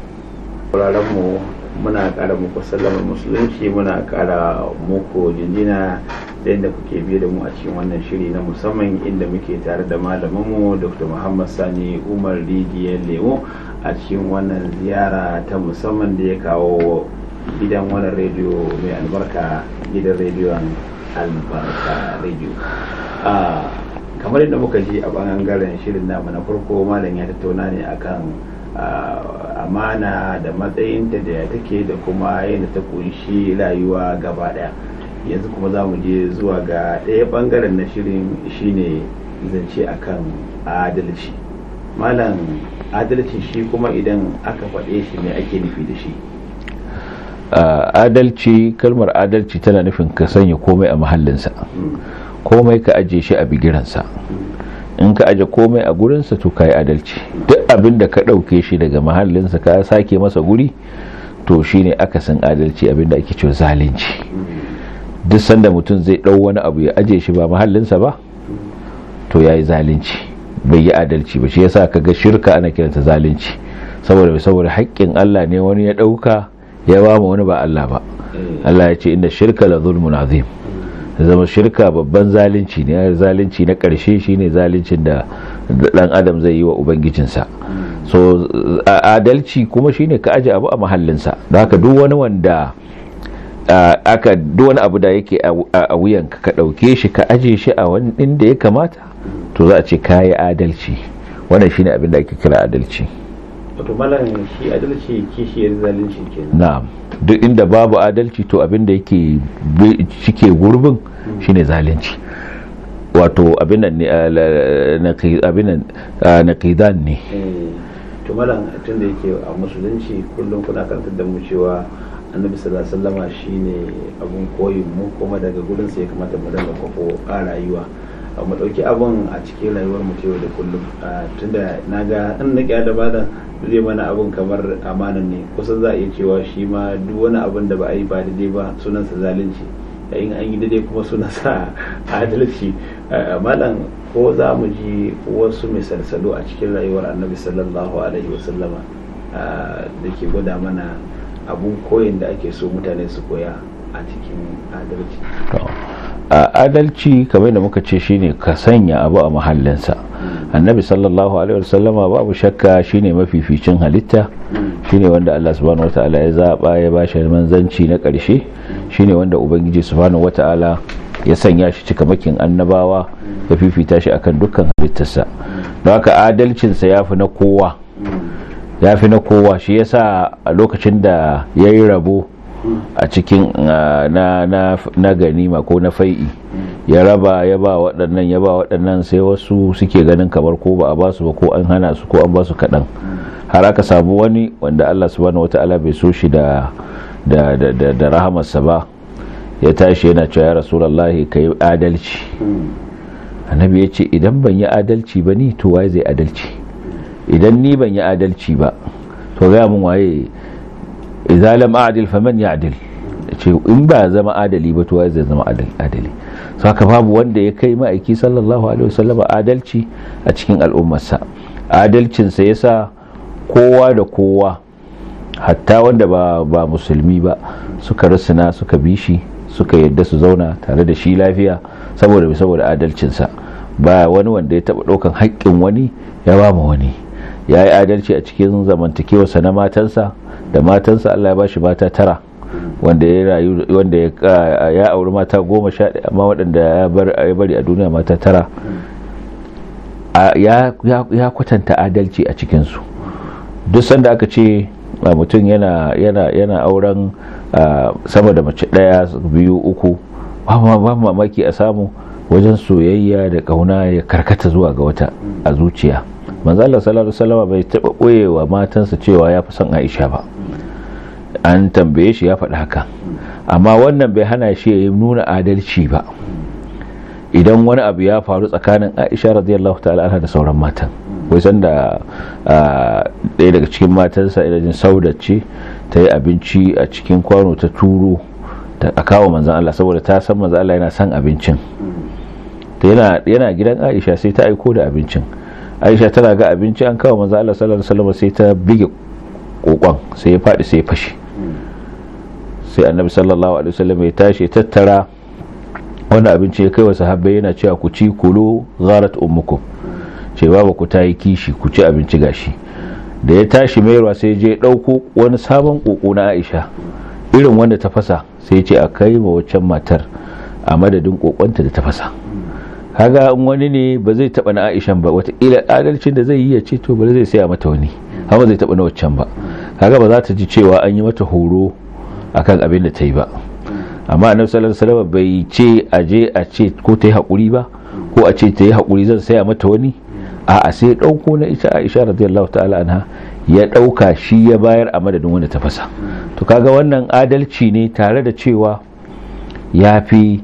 mu muna ƙara muku sallamar musulunci muna ƙara muku jinjina da yadda kuke biye da mu a cikin wannan shiri na musamman inda muke tare da malaminmu dr muhammad sani umar rijiyar lemo a cikin wannan ziyara ta musamman da ya kawo gidan wannan rediyo mai albarka gidan rediyon albarka rediyo kamar yadda muka ji a bangaren shirin namu na farko malam ya tattauna ne akan amana da matsayinta da take da kuma yadda ta kunshi rayuwa gaba daya yanzu kuma za mu je zuwa ga ɗaya bangaren na shirin shine zance akan adalci malam adalci shi kuma idan aka faɗe shi ne ake nufi da shi adalci kalmar adalci tana nufin ka sanya komai a mahallinsa komai ka aje shi a bigiransa in ka aje komai a gurinsa to ka yi adalci duk abin da ka ɗauke shi daga mahallinsa ka sake masa guri to shine akasin adalci abin da ake cewa zalunci duk sanda mutum zai ɗau wani abu ya aje shi ba mahallinsa ba to ya yi zalunci bai yi adalci ba shi yasa ka ga shirka ana kiranta zalunci saboda saboda haƙƙin Allah ne wani ya ɗauka ya ba mu wani ba Allah ba Allah ya ce inda shirka la zulmun azim zama shirka babban zalunci ne zalunci na ƙarshe shine zaluncin da dan adam zai yi wa ubangijinsa so adalci kuma shine ka aje abu a mahallinsa don haka duk wani wanda aka duk wani abu da yake a wuyanka ka ɗauke shi ka aje shi a wani inda ya kamata to za a ce kayi adalci wannan shine abin da ake kira adalci wato malam shi adalci kishiyar zalunci kenan na'am duk inda babu adalci to abin da yake cike gurbin shine zalunci wato abin nan naqidan ne to malam tun da yake a musulunci kullum kuna karantar da mu cewa annabi sallallahu alaihi wasallama shine abun koyin mu kuma daga gurin sa ya kamata mu dinga kwafo a rayuwa mu dauki abun a cikin rayuwar mu yau da kullum tunda naga in na da bada zai mana abun kamar amanan ne kusan za a iya cewa shi ma duk wani abun da ba a yi ba daidai ba sunansa zalunci yayin an yi daidai kuma sunansa adalci malam ko za mu ji wasu misalsalu a cikin rayuwar annabi sallallahu alaihi wasallama da ke gwada mana abun koyin da ake so mutane su koya a cikin adalci adalci kamar da muka ce shine ka sanya abu a mahallinsa annabi sallallahu alaihi wasallama babu shakka shine mafificin halitta shine wanda Allah subhanahu wataala ya zaba ya bashi manzanci na karshe shine wanda ubangiji subhanahu wataala ya sanya shi cikamakin annabawa ya fifita shi akan dukkan halittarsa don haka adalcinsa ya fi na kowa ya fi na kowa shi yasa a lokacin da ya yi rabo a cikin na ganima ko na fai'i ya raba ya ba waɗannan ya ba waɗannan sai wasu suke ganin kamar ko ba a ba su ba ko an hana su ko an ba su kaɗan har aka samu wani wanda Allah subhanahu wata'ala bai so shi da da da da rahamarsa ba ya tashi yana cewa ya rasulullahi kai adalci annabi ya ce idan ban yi adalci ba ni to waye zai adalci idan ni ban yi adalci ba to ga mun waye idza lam a'dil faman ya'dil ce in ba zama adali ba to waye zai zama adali saka babu wanda ya kai ma'aiki sallallahu alaihi wasallam adalci a cikin al'ummarsa adalcin sa yasa kowa da kowa hatta wanda ba ba musulmi ba suka rusuna suka bi shi suka yadda su zauna tare da shi lafiya saboda saboda adalcinsa ba wani wanda ya taba ɗaukan haƙƙin wani ya ba mu wani ya yi adalci a cikin zamantakewarsa na matansa da matansa Allah ya ba shi mata tara wanda ya rayu wanda ya auri mata goma sha ɗaya amma waɗanda ya bari a duniya mata tara ya kwatanta adalci a cikinsu duk sanda aka ce mutum yana auren sama da mace ɗaya biyu uku ba mamaki a samu wajen soyayya da kauna ya karkata zuwa ga wata a zuciya manzo Allah sallallahu alaihi wasallam bai taba boyewa matansa cewa ya fi son Aisha ba an tambaye shi ya faɗi haka amma wannan bai hana shi ya nuna adalci ba idan wani abu ya faru tsakanin Aisha radiyallahu ta'ala anha da sauran matan wai san da ɗaya daga cikin matansa idan sauda ce ta yi abinci a cikin kwano ta turo ta kawo manzan Allah saboda ta san manzan Allah yana son abincin yana gidan Aisha sai ta aiko da abincin Aisha tana ga abinci an kawo manzan Allah sallallahu alaihi wasallam sai ta bige kokon sai ya faɗi sai ya fashe sai annabi sallallahu alaihi wasallam ya tashi tattara wani abinci ya kai wa sahabbai yana cewa ku ci kulu gharat ummukum ce babu ku ta yi kishi ku ci abinci gashi da ya tashi mayarwa sai je ɗauko wani sabon koko na Aisha irin wanda ta fasa sai ce a kai ma waccan matar a madadin kokonta da ta fasa kaga in wani ne ba zai taba na Aishan ba wataƙila adalcin da zai yi ya ce to ba zai saya mata wani haka zai taba na waccan ba kaga ba za ta ji cewa an yi mata horo akan abin da ta yi ba amma annabi sallallahu alaihi wasallam bai ce a je a ce ko ta yi hakuri ba ko a ce ta yi hakuri zan saya mata wani a a sai dauko na ita Aisha radiyallahu ta'ala anha ya dauka shi ya bayar a madadin wanda ta fasa to kaga wannan adalci ne tare da cewa ya fi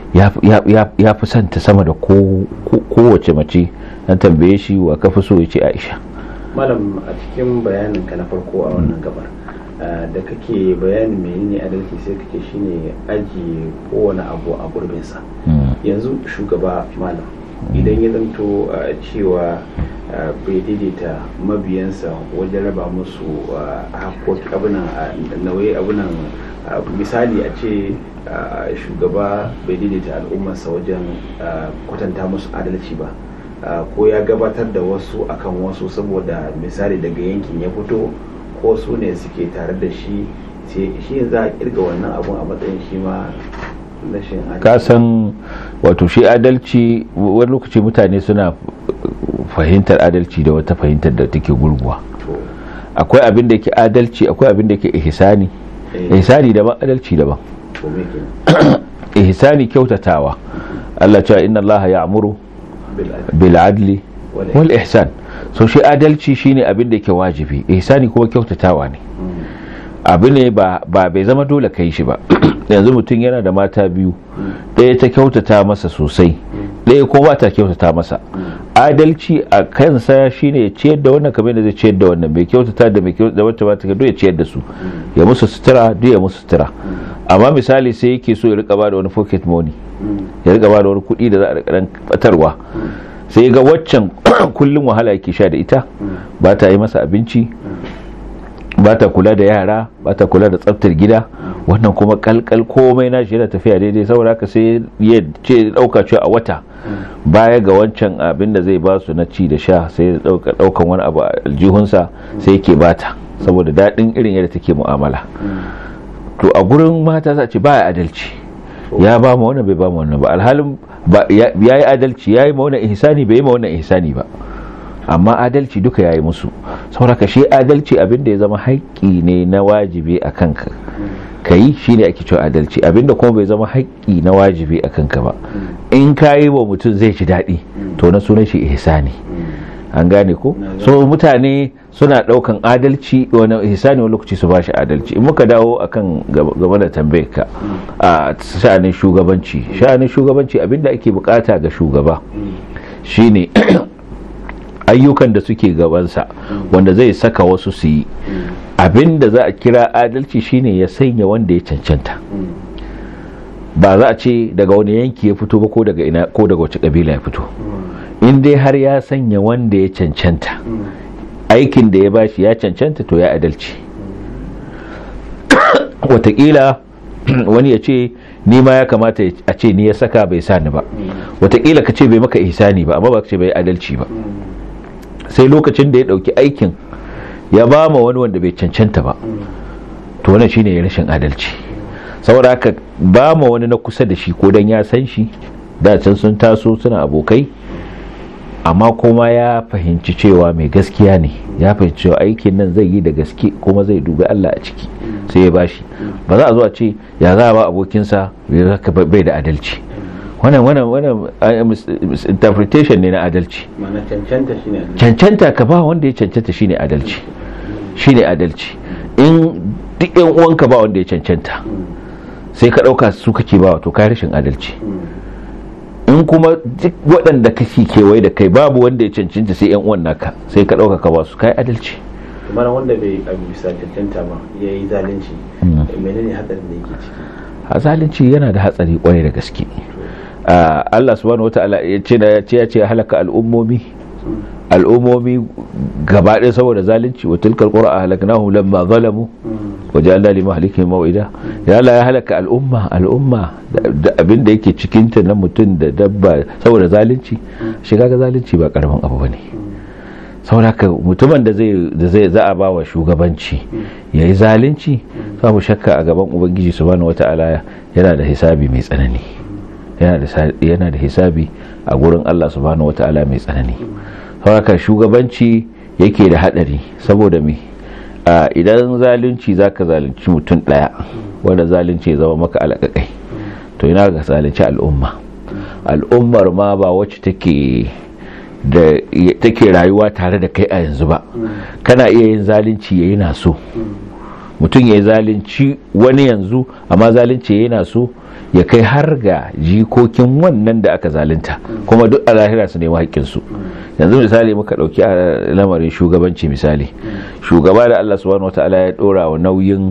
ya fi santa sama da kowace mace an tambaye shi wa kafi so ya ce aisha malam a cikin bayanin ka na farko a wannan gabar da kake bayanin menene adalci sai kake shine aji kowane abu a gurbinsa yanzu shugaba malam idan ya zanto cewa bai daidaita mabiyansa wajen raba musu haƙoƙi abunan nauyi abunan misali a ce shugaba bai daidaita al'ummarsa wajen kwatanta musu adalci ba ko ya gabatar da wasu akan wasu saboda misali daga yankin ya fito ko su ne suke tare da shi shi za a kirga wannan abun a matsayin shi ma rashin kasan wato shi adalci wani lokaci mutane suna fahimtar adalci da wata fahimtar da take gurguwa akwai abin da ke adalci akwai abin da ke ihsani ihsani daban adalci daban ihsani kyautatawa Allah cewa inna Allah ya'muru bil adli wal ihsan so shi adalci shine abin da yake wajibi ihsani kuma kyautatawa ne abu ne ba bai zama dole kai shi ba yanzu mutum yana da mata biyu ɗaya ta kyautata masa sosai ɗaya ko ba ta kyautata masa adalci a kansa shine ya ciyar da wannan kamar da zai ciyar da wannan mai kyautata da mai kyautata da wacce ba ta ya ciyar da su ya musu sutura duk ya musu sutura amma misali sai yake so ya rika ba da wani pocket money ya rika ba da wani kuɗi da za a rika batarwa sai ga waccan kullum wahala yake sha da ita ba ta yi masa abinci ba ta kula da yara ba ta kula da tsaftar gida wannan kuma kalkal komai na shi yana tafiya daidai saboda haka sai ya ce dauka cewa a wata baya ga wancan abin da zai ba su na ci da sha sai ya dauka daukan wani abu a aljihunsa sai yake bata saboda daɗin irin yadda take mu'amala to a gurin mata za ce baya adalci ya ba mu wannan bai ba mu wannan ba alhalin ya yi adalci ya yi ma wannan ihsani bai yi ma wannan ihsani ba amma adalci duka ya yi musu sauraka shi adalci abinda ya zama haƙƙi ne na wajibi a kanka ka yi shi ne ake cewa adalci abinda kuma bai zama haƙƙi na wajibi a kanka ba in ka yi wa mutum zai ci daɗi to na sunan shi ihsani an gane ko so mutane suna ɗaukan adalci wani ihsani wani lokaci su bashi adalci in muka dawo akan game da tambayar ka a sha'anin shugabanci sha'anin shugabanci abinda ake bukata ga shugaba shine ayyukan da suke gabansa wanda zai saka wasu su yi abin da za a kira adalci shine ya sanya wanda ya cancanta ba za a ce daga wani yanki ya fito ba ko daga ina ko daga wace kabila ya fito in dai har ya sanya wanda ya cancanta aikin da ya bashi ya cancanta to ya adalci watakila wani ya ce ni ma ya kamata a ce ni ya saka bai sa ni ba watakila ka ce bai maka ihsani ba amma ba ka ce bai adalci ba sai lokacin da ya dauki aikin ya ba ma wani wanda bai cancanta ba to wannan shine rashin adalci saboda haka ba ma wani na kusa da shi ko dan ya san shi da can sun taso suna abokai amma kuma ya fahimci cewa mai gaskiya ne ya fahimci cewa aikin nan zai yi da gaske kuma zai dubi Allah a ciki sai ya bashi ba za a zo a ce ya za a ba abokinsa bai da adalci wannan wannan wannan interpretation ne na adalci cancanta ka ba wanda ya cancanta shine adalci shine adalci in duk yan uwanka ba wanda ya cancanta sai ka dauka su kake ba to kai rashin adalci in kuma duk waɗanda kake kewaye da kai babu wanda ya cancanta sai yan uwan naka sai ka dauka ka ba su kai adalci kamar wanda bai bisa cancanta ba ya yi zalunci menene hatsarin da yake ciki a zalunci yana da hatsari kwarai da gaske Allah subhanahu wata'ala ya ce da ya ce halaka al'ummomi al'ummomi gaba ɗaya saboda zalunci wa tilkal qura ahlaknahum lamma zalamu wa ja'alna li mahlikihim maw'ida ya Allah ya halaka al'umma al'umma da abin da yake cikin ta na mutum da dabba saboda zalunci shiga ga zalunci ba karamin abu bane saboda haka mutumin da zai da zai za a ba wa shugabanci yayi zalunci babu shakka a gaban ubangiji subhanahu wata'ala yana da hisabi mai tsanani yana da hisabi a gurin Allah subhanahu wata'ala mai tsanani haka shugabanci yake da hadari saboda me idan zalunci zaka zalunci mutum daya wanda zalunci ya zama maka alƙaƙai to ina ga zalunci al'umma al'ummar ma ba wacce take da take rayuwa tare da kai a yanzu ba kana iya yin zalunci yayi na so mutum ya yi zalunci wani yanzu amma zalunci yana so ya kai har ga jikokin wannan da aka zalunta kuma duk a lahira su nemi haƙƙinsu yanzu misali muka ɗauki a lamarin shugabanci misali shugaba da allah subhanahu wata'ala ya ɗora wa nauyin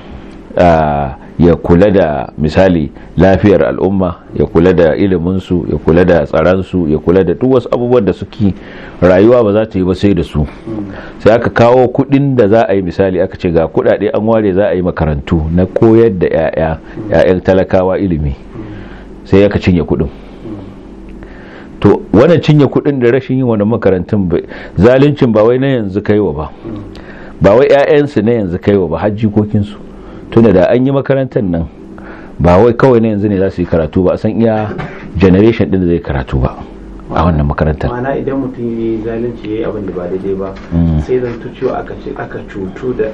ya kula da misali lafiyar al'umma ya kula da iliminsu ya kula da tsaransu ya kula da duk wasu abubuwan da suke rayuwa ba za ta yi ba sai da su sai aka kawo kudin da za a yi misali aka ce ga kudade an ware za a yi makarantu na koyar da 'ya'ya 'ya'yan talakawa ilimi sai aka cinye kudin to wannan cinye kudin da rashin yin wani makarantun zaluncin ba wai na yanzu kaiwa ba ba wai 'ya'yansu na yanzu kaiwa ba har jikokinsu tunda da an yi makarantar nan ba wai kawai na yanzu ne za su yi karatu ba a san iya generation din da zai karatu ba a wannan makarantar ma'ana idan mutum ya yi zalunci ya yi abin da ba daidai ba sai zan cewa aka ce aka cutu da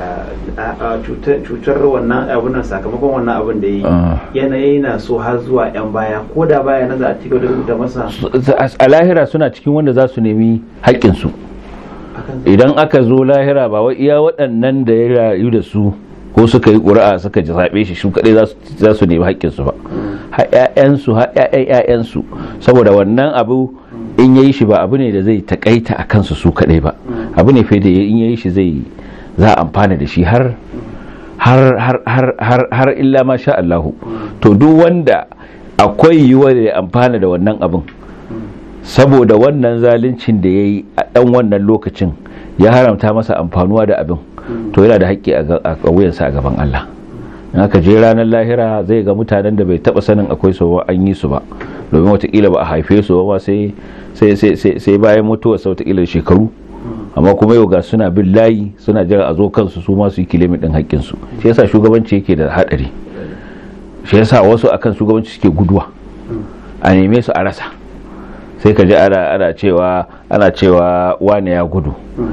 cutar wannan abin nan sakamakon wannan abin da ya yi yanayi na so har zuwa yan baya ko da baya na za a cigaba da rubuta masa a lahira suna cikin wanda za su nemi haƙƙinsu idan aka zo lahira ba wai iya waɗannan da ya rayu da su ko suka yi ƙuri'a suka ji zaɓe shi shi kaɗai za su nemi haƙƙinsu ba har ƴaƴansu har ƴaƴan ƴaƴansu saboda wannan abu in yayi shi ba abu ne da zai takaita a kansu su kaɗai ba abu ne fai da in yayi shi zai za a amfana da shi har har har har har har illa ma sha Allahu to duk wanda akwai yiwuwar ya amfana da wannan abin saboda wannan zaluncin da ya yi a ɗan wannan lokacin ya haramta masa amfanuwa da abin to yana da haƙƙi a wuyansa a gaban Allah in aka je ranar lahira zai ga mutanen da bai taɓa sanin akwai su ba an yi su ba domin watakila ba a haife su ba sai sai bayan mutuwar sa watakila shekaru amma kuma yau ga suna bin layi suna jira a zo kansu su ma su yi kilimin ɗin haƙƙinsu shi yasa shugabanci yake da haɗari shi yasa wasu akan shugabanci suke guduwa a neme su a rasa sai ka ji ana cewa ana cewa wane ya gudu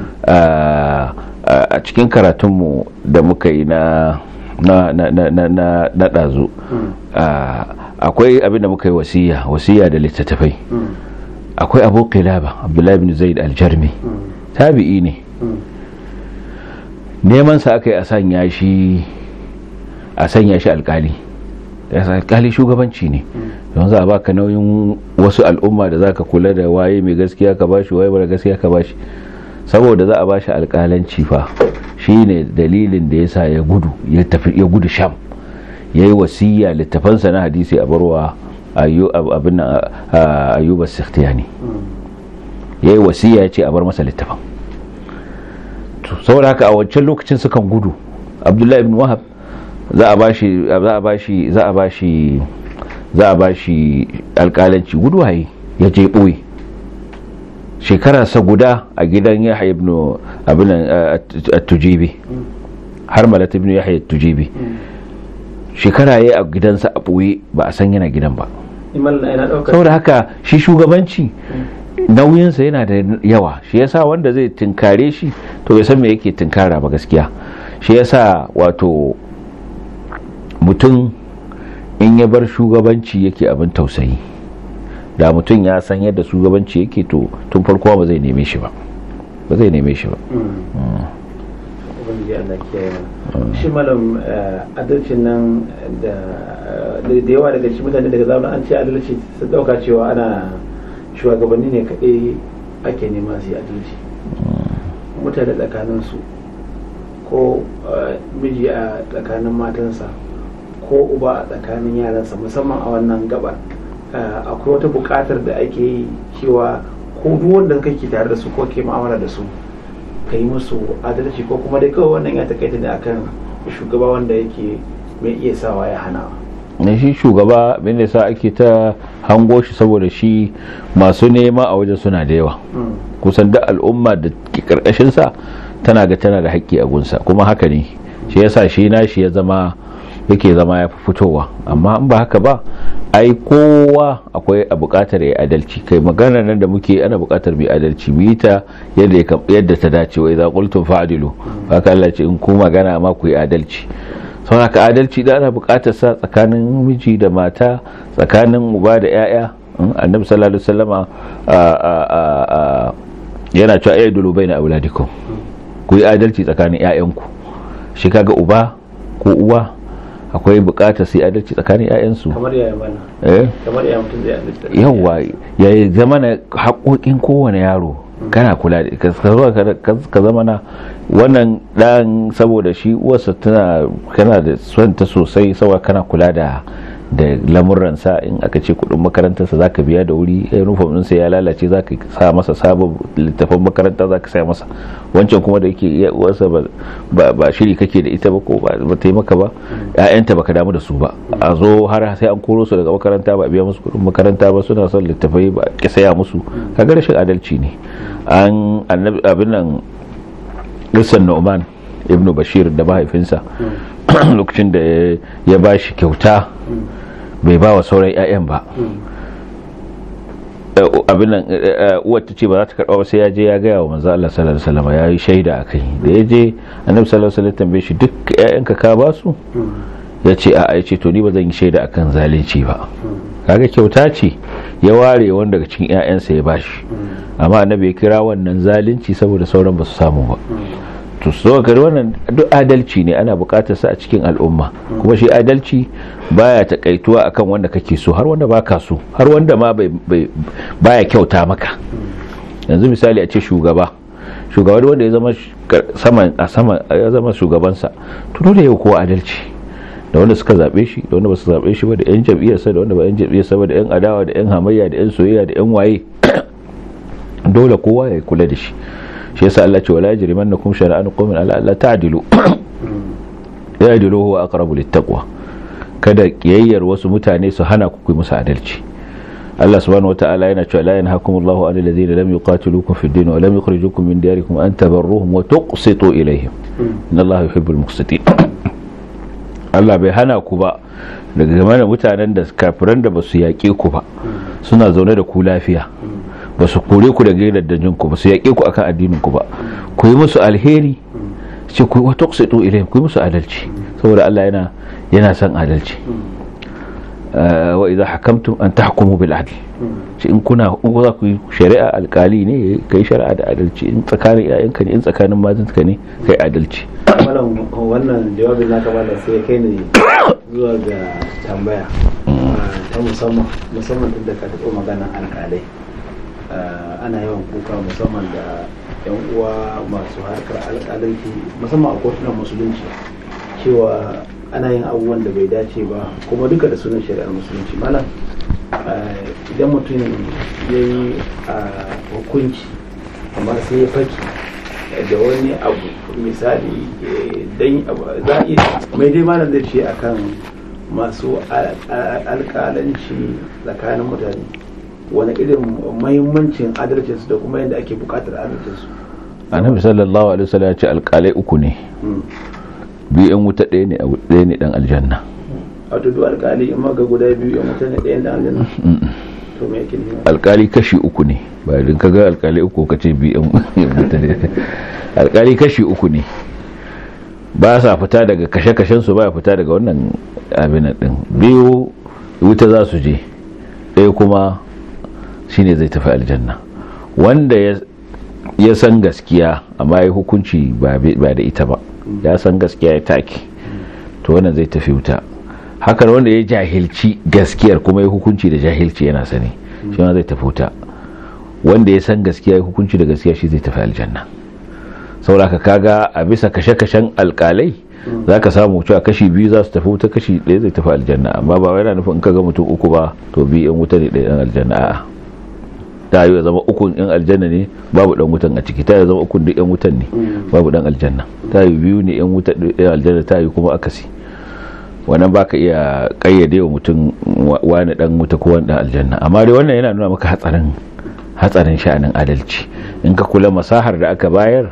a cikin karatunmu da muka yi na na na na na na na ɗazu akwai abin da muka yi wasiya wasiya da littattafai akwai abu qilaba abdullahi bin zaid aljarmi tabi'i ne neman sa aka yi a sanya shi a sanya shi alkali alkali shugabanci ne don za a baka nauyin wasu al'umma da zaka kula da waye mai gaskiya ka bashi waye mara gaskiya ka bashi saboda za a bashi alkalanci fa shine dalilin da yasa ya gudu ya tafi ya gudu sham yayi wasiya littafansa na hadisi a barwa abin ayyuba sikhtiyani yayi wasiya ya ce a bar masa littafan saboda haka a wancan lokacin sukan gudu abdullahi ibn wahab za a bashi za a bashi za a bashi za a bashi alƙalanci gudu haye ya je ɓoye shekara sa guda a gidan yahya ibn abin at-tujibi har malat ibn yahya at-tujibi shekara yayi a gidansa a ɓoye ba a san yana gidan ba saboda haka shi shugabanci nauyinsa yana da yawa shi yasa wanda zai tinkare shi to bai san me yake tinkara ba gaskiya shi yasa wato mutum in ya bar shugabanci yake abin tausayi da mutum ya san yadda shugabanci yake to tun farko ba zai neme shi ba ba zai neme shi ba shi malam adalcin nan da yawa daga shi mutane daga zamanin an ce adalci su dauka cewa ana shugabanni ne kaɗai ake nema su yi adalci mutane tsakaninsu ko miji a tsakanin matansa ko uba a tsakanin yaransa musamman a wannan gaba akwai wata buƙatar da ake yi cewa ko duk wanda kake tare da su ko ke ma'amala da su ka yi musu adalci ko kuma dai kawai wannan ya takaita ne akan shugaba wanda yake mai iya sawa ya hana ne shi shugaba abin da sa ake ta hango shi saboda shi masu nema a wajen suna da yawa kusan da al'umma da ke karkashin sa tana ga tana da haƙƙi a gunsa kuma haka ne shi yasa shi na shi ya zama yake zama ya fi fitowa amma in ba haka ba ai kowa akwai a buƙatar ya adalci kai magana nan da muke ana buƙatar mai adalci mu yi ta yadda ta dace wa idza qultum fa'dilu haka Allah ce in ku magana ma ku yi adalci sau haka adalci da ana buƙatar sa tsakanin miji da mata tsakanin uba da yaya annabi sallallahu alaihi wasallama yana cewa ayyadulu baina auladikum ku yi adalci tsakanin yayanku shi kaga uba ko uwa akwai bukatar sai adalci tsakanin 'ya'yansu kamar yaya mana eh kamar yaya mutum zai adalci yawa ya zama na haƙoƙin kowane yaro kana kula da ka zama na wannan dan saboda shi uwarsa tana kana da son ta sosai saboda kana kula da da lamuransa in aka ce kudin makarantarsa za ka biya da wuri uniform ɗinsa ya lalace za ka sa masa sabon littafin makaranta za ka sa masa wancan kuma da yake iya uwarsa ba shiri kake da ita ba ko ba ta yi maka ba ƴaƴanta baka damu da su ba a zo har sai an koro su daga makaranta ba biya musu kudin makaranta ba suna son littafai ba ki saya musu kaga rashin adalci ne an annabi abin nan Gissan Nu'man ibnu Bashir da mahaifinsa lokacin da ya ba shi kyauta bai ba wa sauran 'ya'yan ba abin nan uwar ta ce ba za ta karba ba sai ya je ya gaya wa manzo Allah sallallahu alaihi wasallam ya yi shaida akai da ya je annabi sallallahu alaihi wasallam tambaye shi duk ƴaƴanka ka ba su ya ce a'a ya ce to ni ba zan yi shaida akan zalunci ba kaga kyauta ce ya ware wanda daga cikin ƴaƴansa ya bashi amma annabi ya kira wannan zalunci saboda sauran ba su samu ba to so gari wannan duk adalci ne ana bukatar sa a cikin al'umma kuma shi adalci baya takaituwa akan wanda kake so har wanda baka so har wanda ma baya kyauta maka yanzu misali a ce shugaba shugaba wanda ya zama sama a sama ya zama shugabansa to dole ya kowa adalci da wanda suka zabe shi da wanda ba su zabe shi ba da yan jam'iyyarsa da wanda ba yan jam'iyyarsa ba da yan adawa da yan hamayya da yan soyayya da yan waye dole kowa ya kula da shi shi yasa Allah ce wala yajrimannakum shara'an qawmin ala alla ta'dilu ya'dilu huwa aqrabu littaqwa kada kiyayyar wasu mutane su hana ku musu adalci Allah subhanahu wata'ala yana cewa la yanhakumullahu 'anil ladzina lam yuqatilukum fid din wa lam yukhrijukum min diyarikum an tabarruhum wa tuqsitu ilayhim innallaha yuhibbul muqsitin Allah bai hana ku ba daga game da mutanen da kafiran da basu yaƙe ku ba suna zaune da ku lafiya ba su kore ku daga gidajen ku ba su yaƙe ku akan addinin ku ba ku yi musu alheri ce ku wa tuqsitu ilayhim ku yi musu adalci saboda Allah yana yana son adalci wa idza hakamtum an tahkumu bil adl shi in kuna in za ku yi shari'a alkali ne kai shari'a da adalci in tsakanin yayanka ne in tsakanin matanka ne kai adalci wannan jawabin naka ba sai kai ne zuwa ga tambaya ta musamman musamman tun da ka taɓa magana alkalai ana yawan kuka musamman da yan uwa masu harkar alƙalanci musamman a kotunan musulunci cewa ana yin abubuwan da bai dace ba kuma duka da sunan shari'ar musulunci malam idan mutum ya yi hukunci amma sai ya faki da wani abu misali dan za a iya mai dai malam zai ce akan masu alƙalanci tsakanin mutane wani irin mahimmancin adalcinsu da kuma yadda ake bukatar adalcinsu annabi sallallahu alaihi wasallam ya ce alƙalai uku ne biyu yan wuta ɗaya ne ɗaya ne dan aljanna a tudu alƙali in maga guda biyu yan wuta ne ɗaya dan aljanna to me yake nufi alƙali kashi uku ne ba idan ka ga alƙali uku ka ce biyu yan wuta ne alƙali kashi uku ne ba sa fita daga kashe-kashen su ba fita daga wannan abin din biyu wuta za su je ɗaya kuma shine zai tafi aljanna wanda ya san gaskiya amma ya hukunci ba da ita ba ya san gaskiya ya take to wannan zai tafi wuta hakan wanda ya jahilci gaskiyar kuma ya hukunci da jahilci yana sani shi ma zai tafi wuta wanda ya san gaskiya ya hukunci da gaskiya shi zai tafi aljanna sauraka kaga a bisa kashe-kashen alkalai za ka samu cewa kashi biyu za su tafi wuta kashi ɗaya zai tafi aljanna amma ba yana nufin in ka ga mutum uku ba to biyu yan wuta ne ɗaya yan aljanna a'a ta yi zama ukun yan aljanna ne babu dan wutan a ciki ta yi zama ukun duk yan wutan ne babu dan aljanna ta yi biyu ne yan wuta yan aljanna ta yi kuma akasi wannan baka iya kayyade wa mutum wani dan wuta ko wani dan aljanna amma dai wannan yana nuna maka hatsarin hatsarin sha'anin adalci in ka kula masahar da aka bayar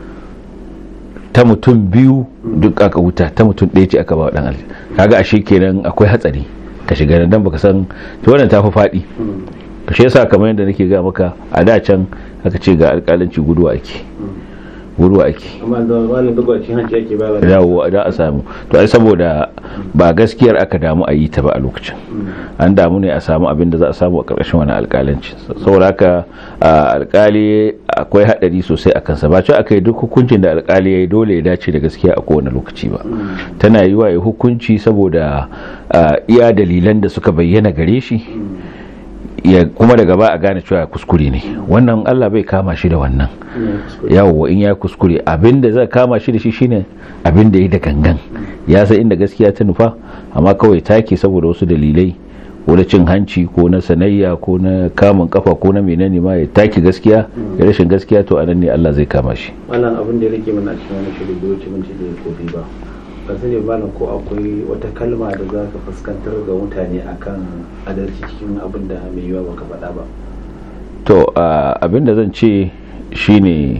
ta mutum biyu duk aka wuta ta mutum ɗaya ce aka ba dan aljanna kaga ashe kenan akwai hatsari ka shiga nan dan baka san to wannan ta fi faɗi shi yasa kamar yadda nake ga maka a da can aka ce ga alƙalanci guduwa ake guduwa ake amma da wani duk wacin hanci ake ba yawo da a samu to ai saboda ba gaskiyar aka damu a yi ta ba a lokacin an damu ne a samu abin da za a samu a ƙarƙashin wani alƙalanci saboda haka alƙali akwai haɗari sosai a kansa ba cewa aka yi duk hukuncin da alƙali ya yi dole ya dace da gaskiya a kowane lokaci ba tana yi wa ya hukunci saboda iya dalilan da suka bayyana gare shi ya kuma daga ba a gane cewa kuskure ne wannan Allah bai kama shi da wannan yawo in ya kuskure abinda zai kama shi da shi shine abinda ya da gangan ya san inda gaskiya ta nufa amma kawai take saboda wasu dalilai ko na cin hanci ko na sanayya ko na kamun kafa ko na menene ma ya take gaskiya ya rashin gaskiya to anan ne Allah zai kama shi wannan abin da yake mana cikin wani shirin da wuce minti da kofi ba ba sani malam ko akwai wata kalma da za ka fuskantar ga mutane akan adalci cikin abin da mai yiwa baka faɗa ba to abin da zan ce shine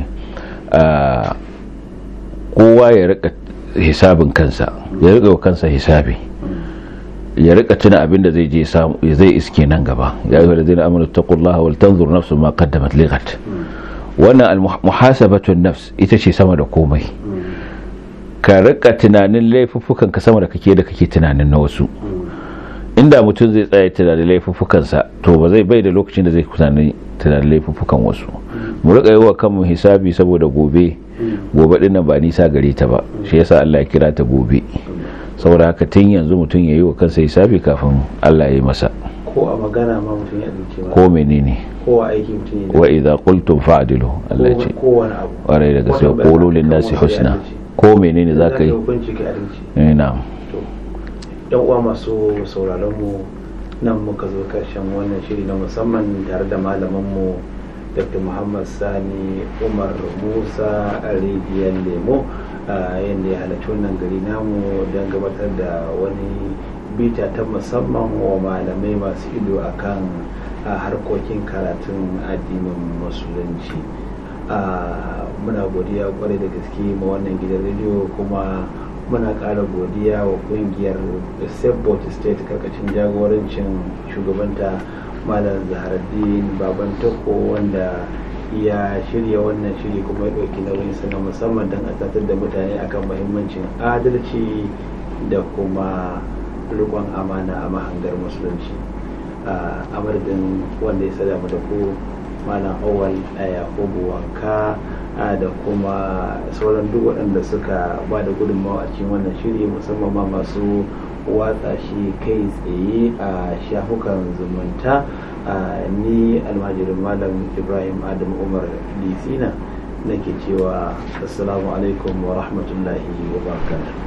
kowa ya rika hisabin kansa ya rika kansa hisabi ya rika tuna abin da zai je samu zai iske nan gaba ya ayyuhal ladina amanu taqullaha wal tanzur nafsun ma qaddamat lighat wannan al muhasabatu nafs ita ce sama da komai ka rika tunanin laifuffukan ka sama da kake da kake tunanin na wasu inda mutum zai tsaya tunanin laifuffukansa to ba zai bai da lokacin da zai tunanin tunanin laifuffukan wasu mu rika yi wa kanmu hisabi saboda gobe gobe din nan ba nisa gare ta ba shi yasa Allah ya kira ta gobe saboda haka tun yanzu mutum ya yi wa kansa hisabi kafin Allah ya yi masa ko a magana ma mutum ya dauke ba ko menene ko a aiki mutum ya wa idza qultum fa'dilu Allah ya ce ko wani abu ƙwarai da gaske qulu lin nasi husna ko menene zaka yi hukunci ka adalci eh na'am to yan uwa masu sauraron mu nan muka zo karshen wannan shiri na musamman tare da malaman mu dr muhammad sani umar musa a rijiyar lemo yadda ya halarci wannan gari namu don gabatar da wani bita ta musamman wa malamai masu ido akan harkokin karatun addinin musulunci muna godiya kwarai da gaske ma wannan gidan rediyo kuma muna ƙara godiya wa ƙungiyar sabbot state karkashin jagorancin shugabanta malam zaharaddin baban tako wanda ya shirya wannan shiri kuma ya ɗauki nauyin na musamman don a da mutane akan mahimmancin adalci da kuma rikon amana a mahangar musulunci a madadin wanda ya sada mu da ku malam awal a yakubu wanka da kuma sauran duk waɗanda suka ba da gudunmawa a cikin wannan shiri musamman ma masu watsa shi kai tsaye a shafukan zumunta ni almajirin malam ibrahim adam umar lisina nake cewa assalamu alaikum wa rahmatullahi wa barakatuh